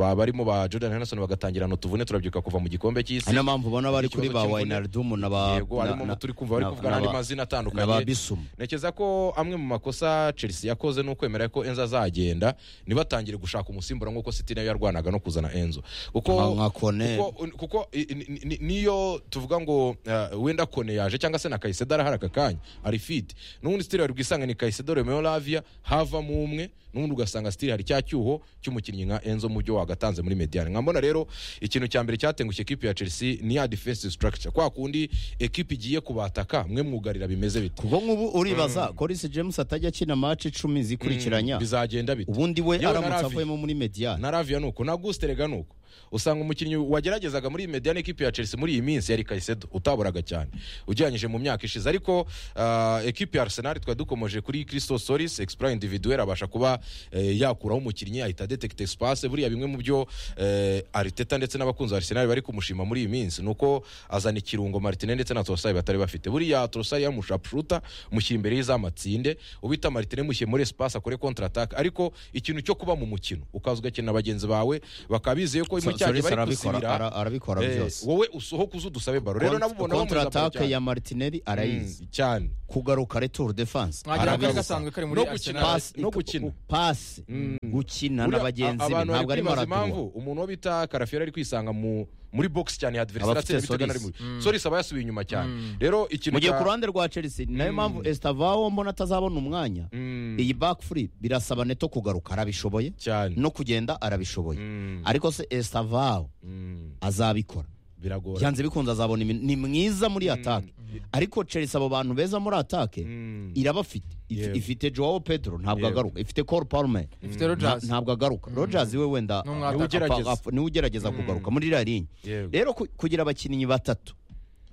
ba- barimo ba Jordan Henderson bagatangira no tuvune turabyuka kuva mu gikombe cy'isi ari nayo mpamvu ubona bari kuri ba Ikibazo cy'imvune. wainardumu na ba yego harimo na- umuti uri kumva bari na- kuvuga na n'andi ba- mazina na ba atandukanye bisumu ntekereza ko amwe mu makosa chelsea yakoze ni ukwemera ko enzo azagenda ntibatangire gushaka umusimbura nk'uko city nayo yarwanaga no kuzana enzo Nka- kuko nka Kone. kuko- kuko i- ni- ni- ni- niyo tuvuga ngo eh, wenda kone yaje cyangwa se na kayisedara hari aka kanya ari fiti n'ubundi sitiri wari bwisange ni kayisedara yemewe lavia havamo umwe n'ubundi ugasanga sitiri hari cya cyuho cy'umukinnyi nka enzo mu byo wagatanze muri mediyani nkambona rero ikintu cya mbere cyatengushye ekipi ya chelsea ni ya defensive structure kwa kundi ekipi igiye kubataka mwe mwugarira bimeze bite kuko nk'ubu uribaza Colin James atajya akina match icumi zikurikiranya bizagenda bite ubundi we Yewe na aramutse Ravi. avuyemo muri mediyani na ravia nuko na gusterega nuko usanga umukinnyi wageragezaga muri mediyani ekipi ya chelsea muri iyi minsi yari kayisedo utaboraga cyane ugereranyije mu myaka ishize ariko ah, ekipi ya arsenal twari dukomeje kuri christo solis exploit individuel abasha kuba eh, yakuraho umukinnyi ahita detekita espace buriya bimwe mu byo eh, ariteta ndetse n'abakunzi ba arsenal bari kumushima muri iyi minsi ni uko azana ikirungo martinez ndetse na torosari batari bafite buriya torosari yamushapshuta mushyira imbere y'izamatsinda ubita martinez mushyire muri espace akore kontra ataka ariko ikintu cyo kuba mu mukino ukaza ugakina bagenzi bawe bakaba bizeye ko mu cyagihe Solis bari arabikora gusibira ara- arabikora eh, byose wowe usohoka uze udusabe baro rero nabo ubona kontra bamuzamura attack cyane. ya martinelli arayizi Mm, cyane kugaruka retour defense mwagira ngo arabizi. kari gasanzwe kari muri No gukina. arsenal Pass- no gukina. pass gukina na Buriya, bagenzi be abantu ntabwo bari ari kwibaza impamvu maradona umuntu wo bita karafiyeri ari kwisanga mu muri box cyane ya adversary Abafite atsinda bitewe Solis. n'ari muri solis aba yasubiye inyuma cyane rero ikintu mu gihe cya- ku ruhande rwa chelsea ni nayo mpamvu estavao mbona atazabona umwanya Mm, iyi back free birasaba neto kugaruka arabishoboye cyane no kugenda arabishoboye Mm, ariko se estavao mm, azabikora biragora byanze bikunze azabona imin- ni mwiza muri atake ariko chelsea abo bantu beza muri atake Mm. irabafite If- Yewe. ifite joao pedro ntabwo Yewe. agaruka ifite cole palmer ifite nta- rogers ntabwo agaruka rogers we wenda Ni apa- umwataka. Ugerageza. apa- niwe ugerageza kugaruka muri iriya linya Yego. rero ku- kugira abakinnyi batatu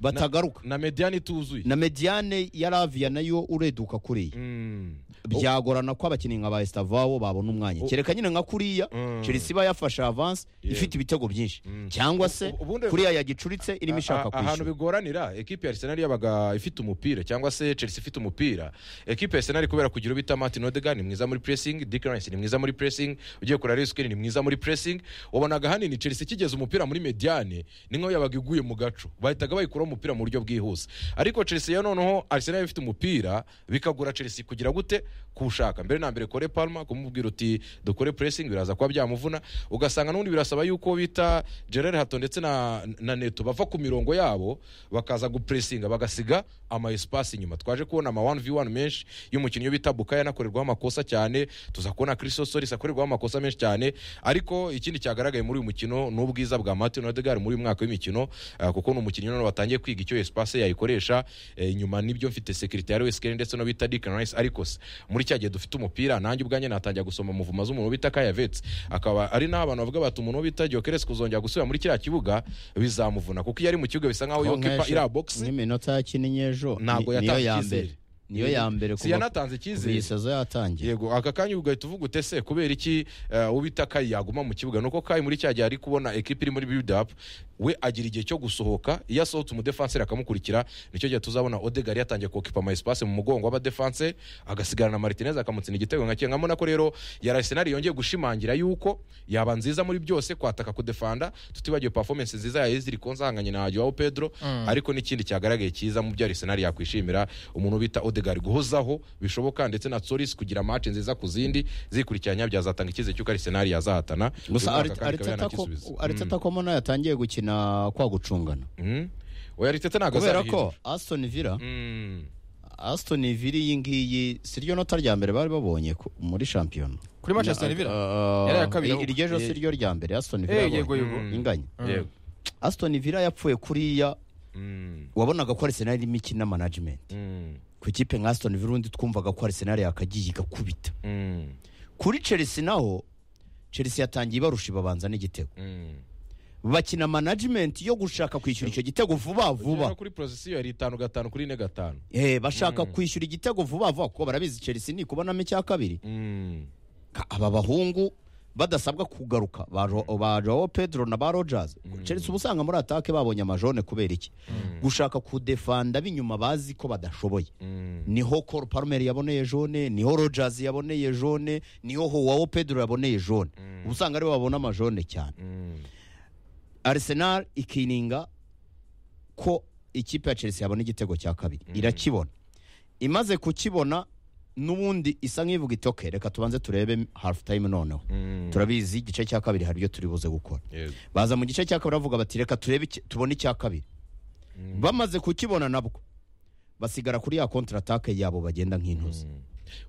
batagaruka na mediyani ituzuye na mediane ya ravia nayo ureduka kuriya Mm. byagorana ko abakinnyi nka ba estavao babona umwanya Oh. kereka nyine nka kuriya Mm. chelsea iba yafashe avance Yego. ifite ibitego byinshi cyangwa se Ubu- ubundi- kuriya yagicuritse irimo ishaka A- a- ahantu kwishyura bigoranira ekipi ya arsenal yabaga ifite umupira cyangwa se chelsea ifite umupira ekipi ya arsenal kubera kugira ubita martin odegaard ni mwiza muri pressing dick rice ni mwiza muri pressing ugiye kureba reese ni mwiza muri pressing wabonaga hanini chelsea ikigeza umupira muri mediane ni nkaho yabaga iguye mu gaco bahitaga bayikuraho umupira mu buryo bwihuse ariko chelsea ya noneho arsenal ifite umupira bikagura chelsea kugira gute kuwushaka mbere na mbere kore palma kumubwira uti dukore pressing biraza kuba byamuvuna ugasanga n'ubundi birasaba yuko bita gerard hato ndetse na, na neto bava ku mirongo yabo bakaza gupresinga bagasiga ama espace inyuma twaje kubona ama 1v1 menshi y'umukinnyi bita bukaya anakorerwaho amakosa cyane tuza kubona christo solis akorerwaho amakosa menshi cyane ariko ikindi cyagaragaye muri uyu mukino ni ubwiza bwa martin odegaard muri uyu mwaka w'imikino ah, kuko ni umukinnyi noneho batangiye kwiga icyo espace yayikoresha eh, nyuma nibyo mfite sekirite wesikerin ndetse no bita Declan Rice ariko se muri cya gihe dufite umupira nanjye ubwanjye natangira gusoma muvuma z'umuntu bita kayavetse akaba ari naho abantu bavuga bati umuntu bita Gyökeres kuzongera gusubira muri kiriya kibuga bizamuvuna kuko iyo ari mu kibuga bisa nkaho Ko iyo kipa nkeshe, iriya box nk'iminota yakinnye ejo Ntabwo ni- niyo yatanze ya icyizere. mbere niyo ya mbere si yanatanze icyizere iyi sezo yatangiye yego aka kanya ugahita uvuga ute se kubera iki eh, ubita kayi yaguma mu kibuga nuko kayi muri cya gihe ari kubona ekipi iri muri build up we agira igihe cyo gusohoka iyo asohotse umudefanseri akamukurikira nicyo gihe tuzabona odegar yatangiye kokipa ama espace mu mugongo w'abadefanse agasigarana na martinez akamutsinda igitego nka kimwe nkabona ko rero yari arsenal yongeye gushimangira yuko yaba nziza muri byose kwataka kudefanda tutibagiwe performance nziza ya eziri konzahanganye na joao pedro ariko n'ikindi cyagaragaye cyiza mu byo arsenal yakwishimira umuntu bita odegar guhozaho bishoboka ndetse na solis kugira match nziza ku zindi zikurikiranya byazatanga icyizere cy'uko arsenal yazahatana gusa Uyu mwaka kandi ikaba Arteta ko- yanakisubiza. ariteta ko mbona yatangiye gukina kwa gucungana Mm. oya arteta ntabwo kubera azahirwa ko aston villa Mm. aston villa iyi ngiyi si ryo nota rya mbere bari babonye ku- muri shampiyona kuri manchester villa Uh, Yari iya kabiri ahubwo. iryo jo si ryo rya mbere aston villa Eh, yego yabonye. yego Mm. inganya Yego. aston villa yapfuye kuriya Mm. wabonaga ko arsenal irimo ikina management Mm. ku ikipe nka aston villa undi twumvaga ko arsenal yakagiye igakubita Mm. kuri chelsea naho chelsea yatangiye ibarusha ibabanza n'igitego Mm. bakina management yo gushaka kwishyura icyo gitego vuba vuba Ugera kuri pozisiyo yari itanu gatanu kuri ine gatanu Eh, bashaka kwishyura igitego vuba vuba kuko barabizi chelsea ni kubonamo icya kabiri Mm. Ka- aba bahungu badasabwa kugaruka ba Jo- ba joao pedro na ba rogers chelsea uba usanga muri atake babonye amajone kubera iki gushaka kudefanda b'inyuma bazi ko badashoboye Mm. niho col palmer yaboneye jone niho rogers yaboneye jone niho howawo pedro yaboneye jone uba usanga aribo babona amajone cyane Mm. arsenal ikininga ko ikipe ya chelsea yabona igitego cya kabiri irakibona imaze kukibona n'ubundi isa nk'ivuga iti "Okay, reka tubanze turebe half time noneho Mm. turabizi igice cya kabiri hari ibyo turi buze gukora Yego. baza mu gice cya kabiri bavuga bati reka turebe iki- tubone icya kabiri bamaze kukibona nabwo basigara kuri ya kontra atake yabo bagenda nk'intuzi Mm.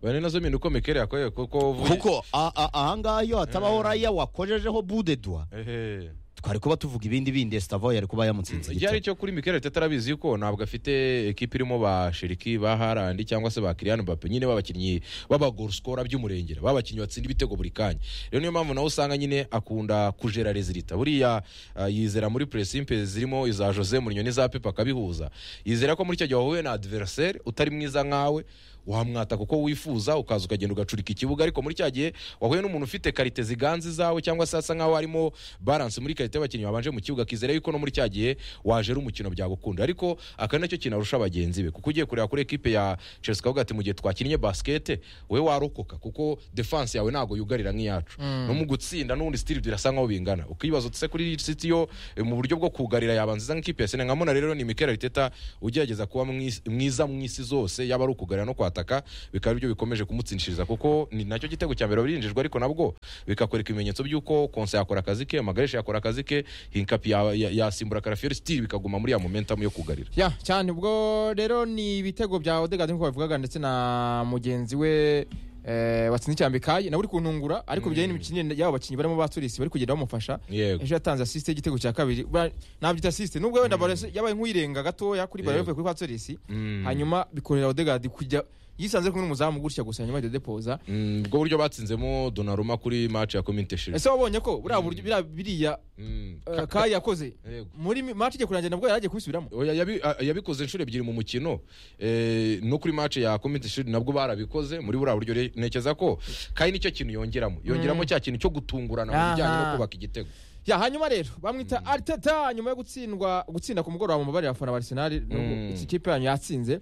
wenda nazo mpinduka mikerere yakoreye kuko uvuye- kuko a- a- ahangaha iyo hatabaho raya wakojejeho budedwa Ehe. twari kuba tuvuga ibindi bindi sitavo yari kuba yamutsinze igihari cyo kuri mikerere tutarabizi yuko ntabwo afite ekipi irimo ba shiriki ba harandi cyangwa se ba kiriyani bape nyine b'abakinnyi b'abagorusikora by'umurengera b'abakinnyi batsinda ibitego buri kanya rero niyo mpamvu nawe usanga nyine akunda kujera rezilita buriya ah, yizera muri puresimpe zirimo iza jose murinyo n'iza pepa akabihuza yizera ko muri icyo gihe wahuye na adiveriseri utari mwiza nkawe wamwata kuko wifuza ukaza ukagenda ugacurika ikibuga ariko muri cya gihe wahuye n'umuntu ufite karite ziganza izawe cyangwa se asa nkaho harimo baranse muri karite y'abakinnyi babanje mu kibuga akizera yuko no muri cya gihe waje ari umukino byagukunda ariko aka nacyo kintu arusha bagenzi be kuko ugiye kureba kuri ekipe ya chelsea ukavuga ati mu gihe twakinnye basikete we warokoka kuko defanse yawe ntabwo yugarira nk'iyacu no mu gutsinda n'ubundi sitiri birasa nkaho bingana ukibaza utse kuri siti yo eh, mu buryo bwo kugarira yaba nziza nk'ikipe ya senegamona Mona rero ni Mikel Arteta ugerageza kuba mwis- mwiza mu isi zose yaba ari ukugarira no kwataka bikaba aribyo bikomeje kumutsinshiriza kuko ni nacyo gitego cya mbere birinjijwe ariko nabwo bikakwereka ibimenyetso by'uko Konsa yakora akazi ke Magaresha yakora akazi ke Hinkapi ya- ya- yasimbura Karafiori still bikaguma muri ya momentum yo kugarira ya cyane ubwo rero ni ibitego bya odegaard nk'uko babivugaga ndetse na mugenzi we eh, watsinze icyambi kayi nawe uri kuntungura ariko bijyanye n'imikinire y'abo bakinnyi barimo baturisi bari kugenda bamufasha yego ejo yatanze asisite y'igitego cya kabiri Ba- nabyita asisite nubwo wenda Baresi yabaye nk'uyirenga gatoya kuri baro Yego. kuri paturisi Mm. hanyuma bikorera odegaard kujya yisanze kumwe n'umuzamu gutya gusa nyuma yo depoza Mm, ubwo buryo batsinzemo Donnarumma kuri match ya Community Shield ese wabonye ko buriya buryo biriya- biriya Mm, eh, ka- kayi yakoze yego. muri mi- match igiye kurangira nabwo yaragiye kubisubiramo Oya, yabi- a- yabikoze inshuro ebyiri mu mukino eh, no kuri match ya community shield nabwo barabikoze muri buriya buryo re- ntekereza ko kandi nicyo kintu yongeramo yongeramo cya kintu cyo gutungurana mu bijyanye no Aha. kubaka igitego ya hanyuma rero bamwita Arteta nyuma yo gutsindwa gutsinda ku mugoroba mu mabare y'abafana ba Arsenal Mm. nubwo iki kipe yanyu yatsinze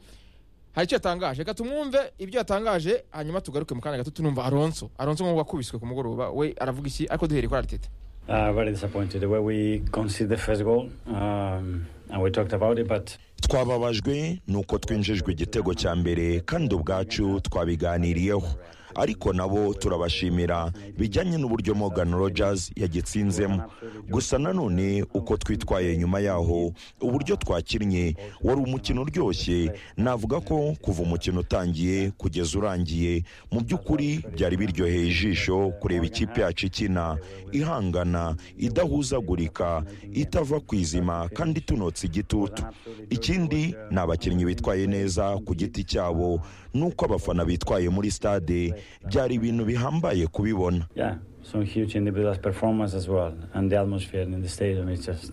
hari icyo yatangaje reka tumwumve ibyo yatangaje hanyuma tugaruke mu kanya gato tunumva Alonso Alonso nk'uwo wakubiswe ku mugoroba we aravuga iki ariko duhereye kuri Arteta Uh, very disappointed the way we conceded the first goal, um, and we talked about it. But twababajwe ni uko twinjijwe igitego cya mbere kandi ubwacu twabiganiriyeho ariko nabo turabashimira bijyanye n'uburyo Morgan Rogers yagitsinzemo gusa nanone uko twitwaye nyuma yaho uburyo twakinnye wari umukino uryoshye navuga ko kuva umukino utangiye kugeza urangiye mu by'ukuri byari biryoheye ijisho kureba ikipe yacu ikina ihangana idahuzagurika itava ku izima kandi tunotse igitutu ikindi ni abakinnyi bitwaye neza ku giti cyabo n'uko abafana bitwaye muri stade byari ibintu bihambaye kubibona yeah, some huge individual performance as well, and the atmosphere in the stadium is just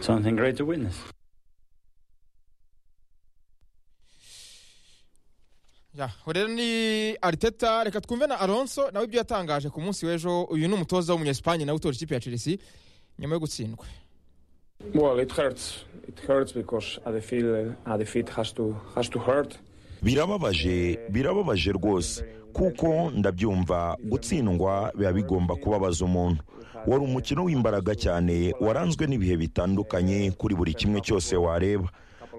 something great to witness. Ya, rero ni Arteta reka twumve na Alonso nawe ibyo yatangaje ku munsi w'ejo uyu ni umutoza w'umunyespanye nawe utoje ikipe ya Chelsea nyuma yo gutsindwa Well, it hurts. It hurts because a defeat, a defeat has to has to hurt. birababaje birababaje rwose kuko ndabyumva gutsindwa biba bigomba kubabaza umuntu wari umukino w'imbaraga cyane waranzwe n'ibihe bitandukanye kuri buri kimwe cyose wareba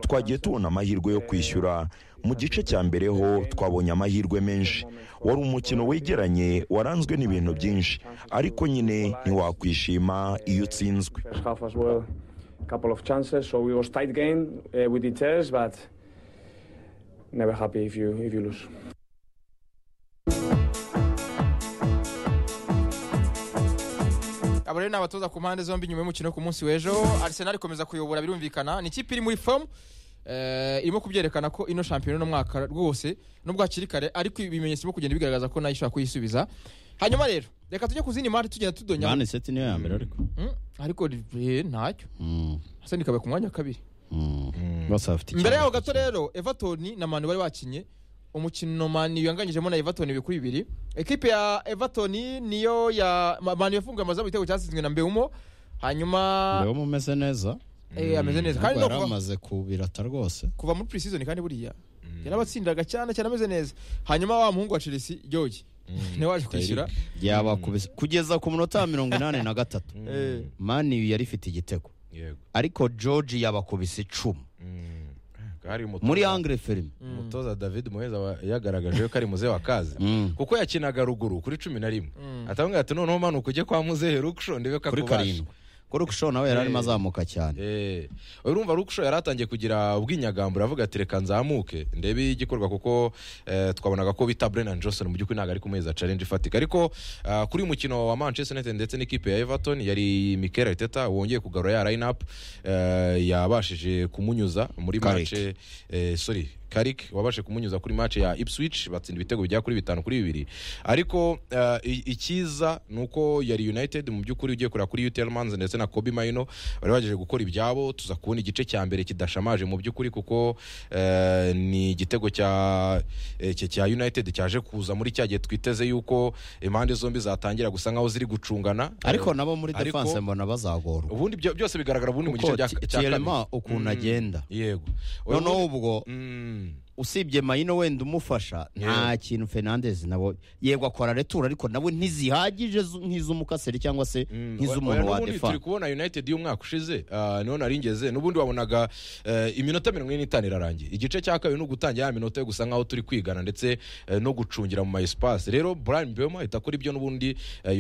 twagiye tubona amahirwe yo kwishyura mu gice cya mbere ho twabonye amahirwe menshi wari umukino wegeranye waranzwe n'ibintu byinshi ariko nyine ntiwakwishima iyo utsinzwe First half as well, a couple of chances. So it was tight game uh, with the chess, but never happy if you if you lose. aba rero ni abatoza ku mpande zombi nyuma y'umukino ku munsi w'ejo Arsenal ikomeza kuyobora birumvikana ni ikipe iri muri form eh, irimo kubyerekana ko ino shampiyona uno mwaka rwose nubwo hakiri kare ariko ibimenyetso birimo kugenda bigaragaza ko nayo ishobora kuyisubiza hanyuma rero reka tujye ku zindi mari tugenda tudonya mani seti niyo ya mbere ariko Hmm, ariko eh, ntacyo Mm, hasa nikabaye ku mwanya wa kabiri mm. bose bafite imbere icyenda. yaho gato rero everton na manu bari bakinye umukino manu yanganyijemo na everton ibiri kuri bibiri ekipe ya everton niyo ya Ma- manu yafunguye amazamu igitego cyatsinzwe na mbeumo hanyuma mbere umeze neza eh, ameze neza kandi no yari kuva, amaze kubirata rwose kuva muri pre-season kandi buriya yarabatsindaga cyane cyane ameze neza hanyuma wa muhungu wa chelsea george niwe waje kwishyura yaba kubise- kugeza ku munota wa mirongo inani na gatatu Eh, mani yari ifite igitego yego ariko george yabakubise icumu Mm. Hari umutoza- muri angre film umutoza david muheza wa- yagaragaje ko ari muzehe wa kazi Mm. kuko yakinaga ruguru kuri cumi na rimwe atanga ati noneho manuka ujye kwa muzehe rukushonde we Kuri kakubasha karindwi. kurukusho nawe yari arimo azamuka cyane Eh, urumva Rukusho yari atangiye kugira ubwinyagambura avuga ati reka nzamuke ndebe igikorwa kuko eh, twabonaga ko bita Brennan Johnson mu by'ukuri ntabwo ari ku meza challenge ifatika ariko ah, kuri uyu mukino wa Manchester United ndetse n'ikipe ya Everton yari Mikel Arteta wongeye kugarura ya line up yabashije kumunyuza muri Carrick. match eh, sorry Karik wabashe kumunyuza kuri match ya Ipswich batsinda ibitego bigera kuri bitanu kuri bibiri ariko eh, i- icyiza ni uko yari United mu by'ukuri ugiye kureba kuri UTL Mans ndetse na Kobe Maino bari bagejeje gukora ibyabo tuza kubona igice cya mbere kidashamaje mu by'ukuri kuko eh, ni igitego cya eh, cya- cya United cyaje kuza muri cya gihe twiteze yuko impande zombi zatangira gusa nkaho ziri gucungana ariko Eh, nabo muri ariko- defense mbona bazagorwa ubundi byo- byose bigaragara ubundi mu gice kuko cya Ti- cya Tielema kane ukuntu Mm. agenda yego noneho ubwo Mm. usibye mayino wenda umufasha nta kintu fernandez nabo yego akora retura ariko nawe ntizihagije zu- nk'iz'umukaseri cyangwa se Mm, nk'iz'umuntu oya, wa n'ubundi turi defa kubona united y'umwaka ushize ah, niho naringeze n'ubundi wabonaga eh, iminota mirongo ine n'itanu irarangiye igice cya kabiri ni ugutangira ya minota yo gusa nkaho turi kwigana ndetse eh, no gucungira mu ma espace rero brian bema ahita akora ibyo n'ubundi eh,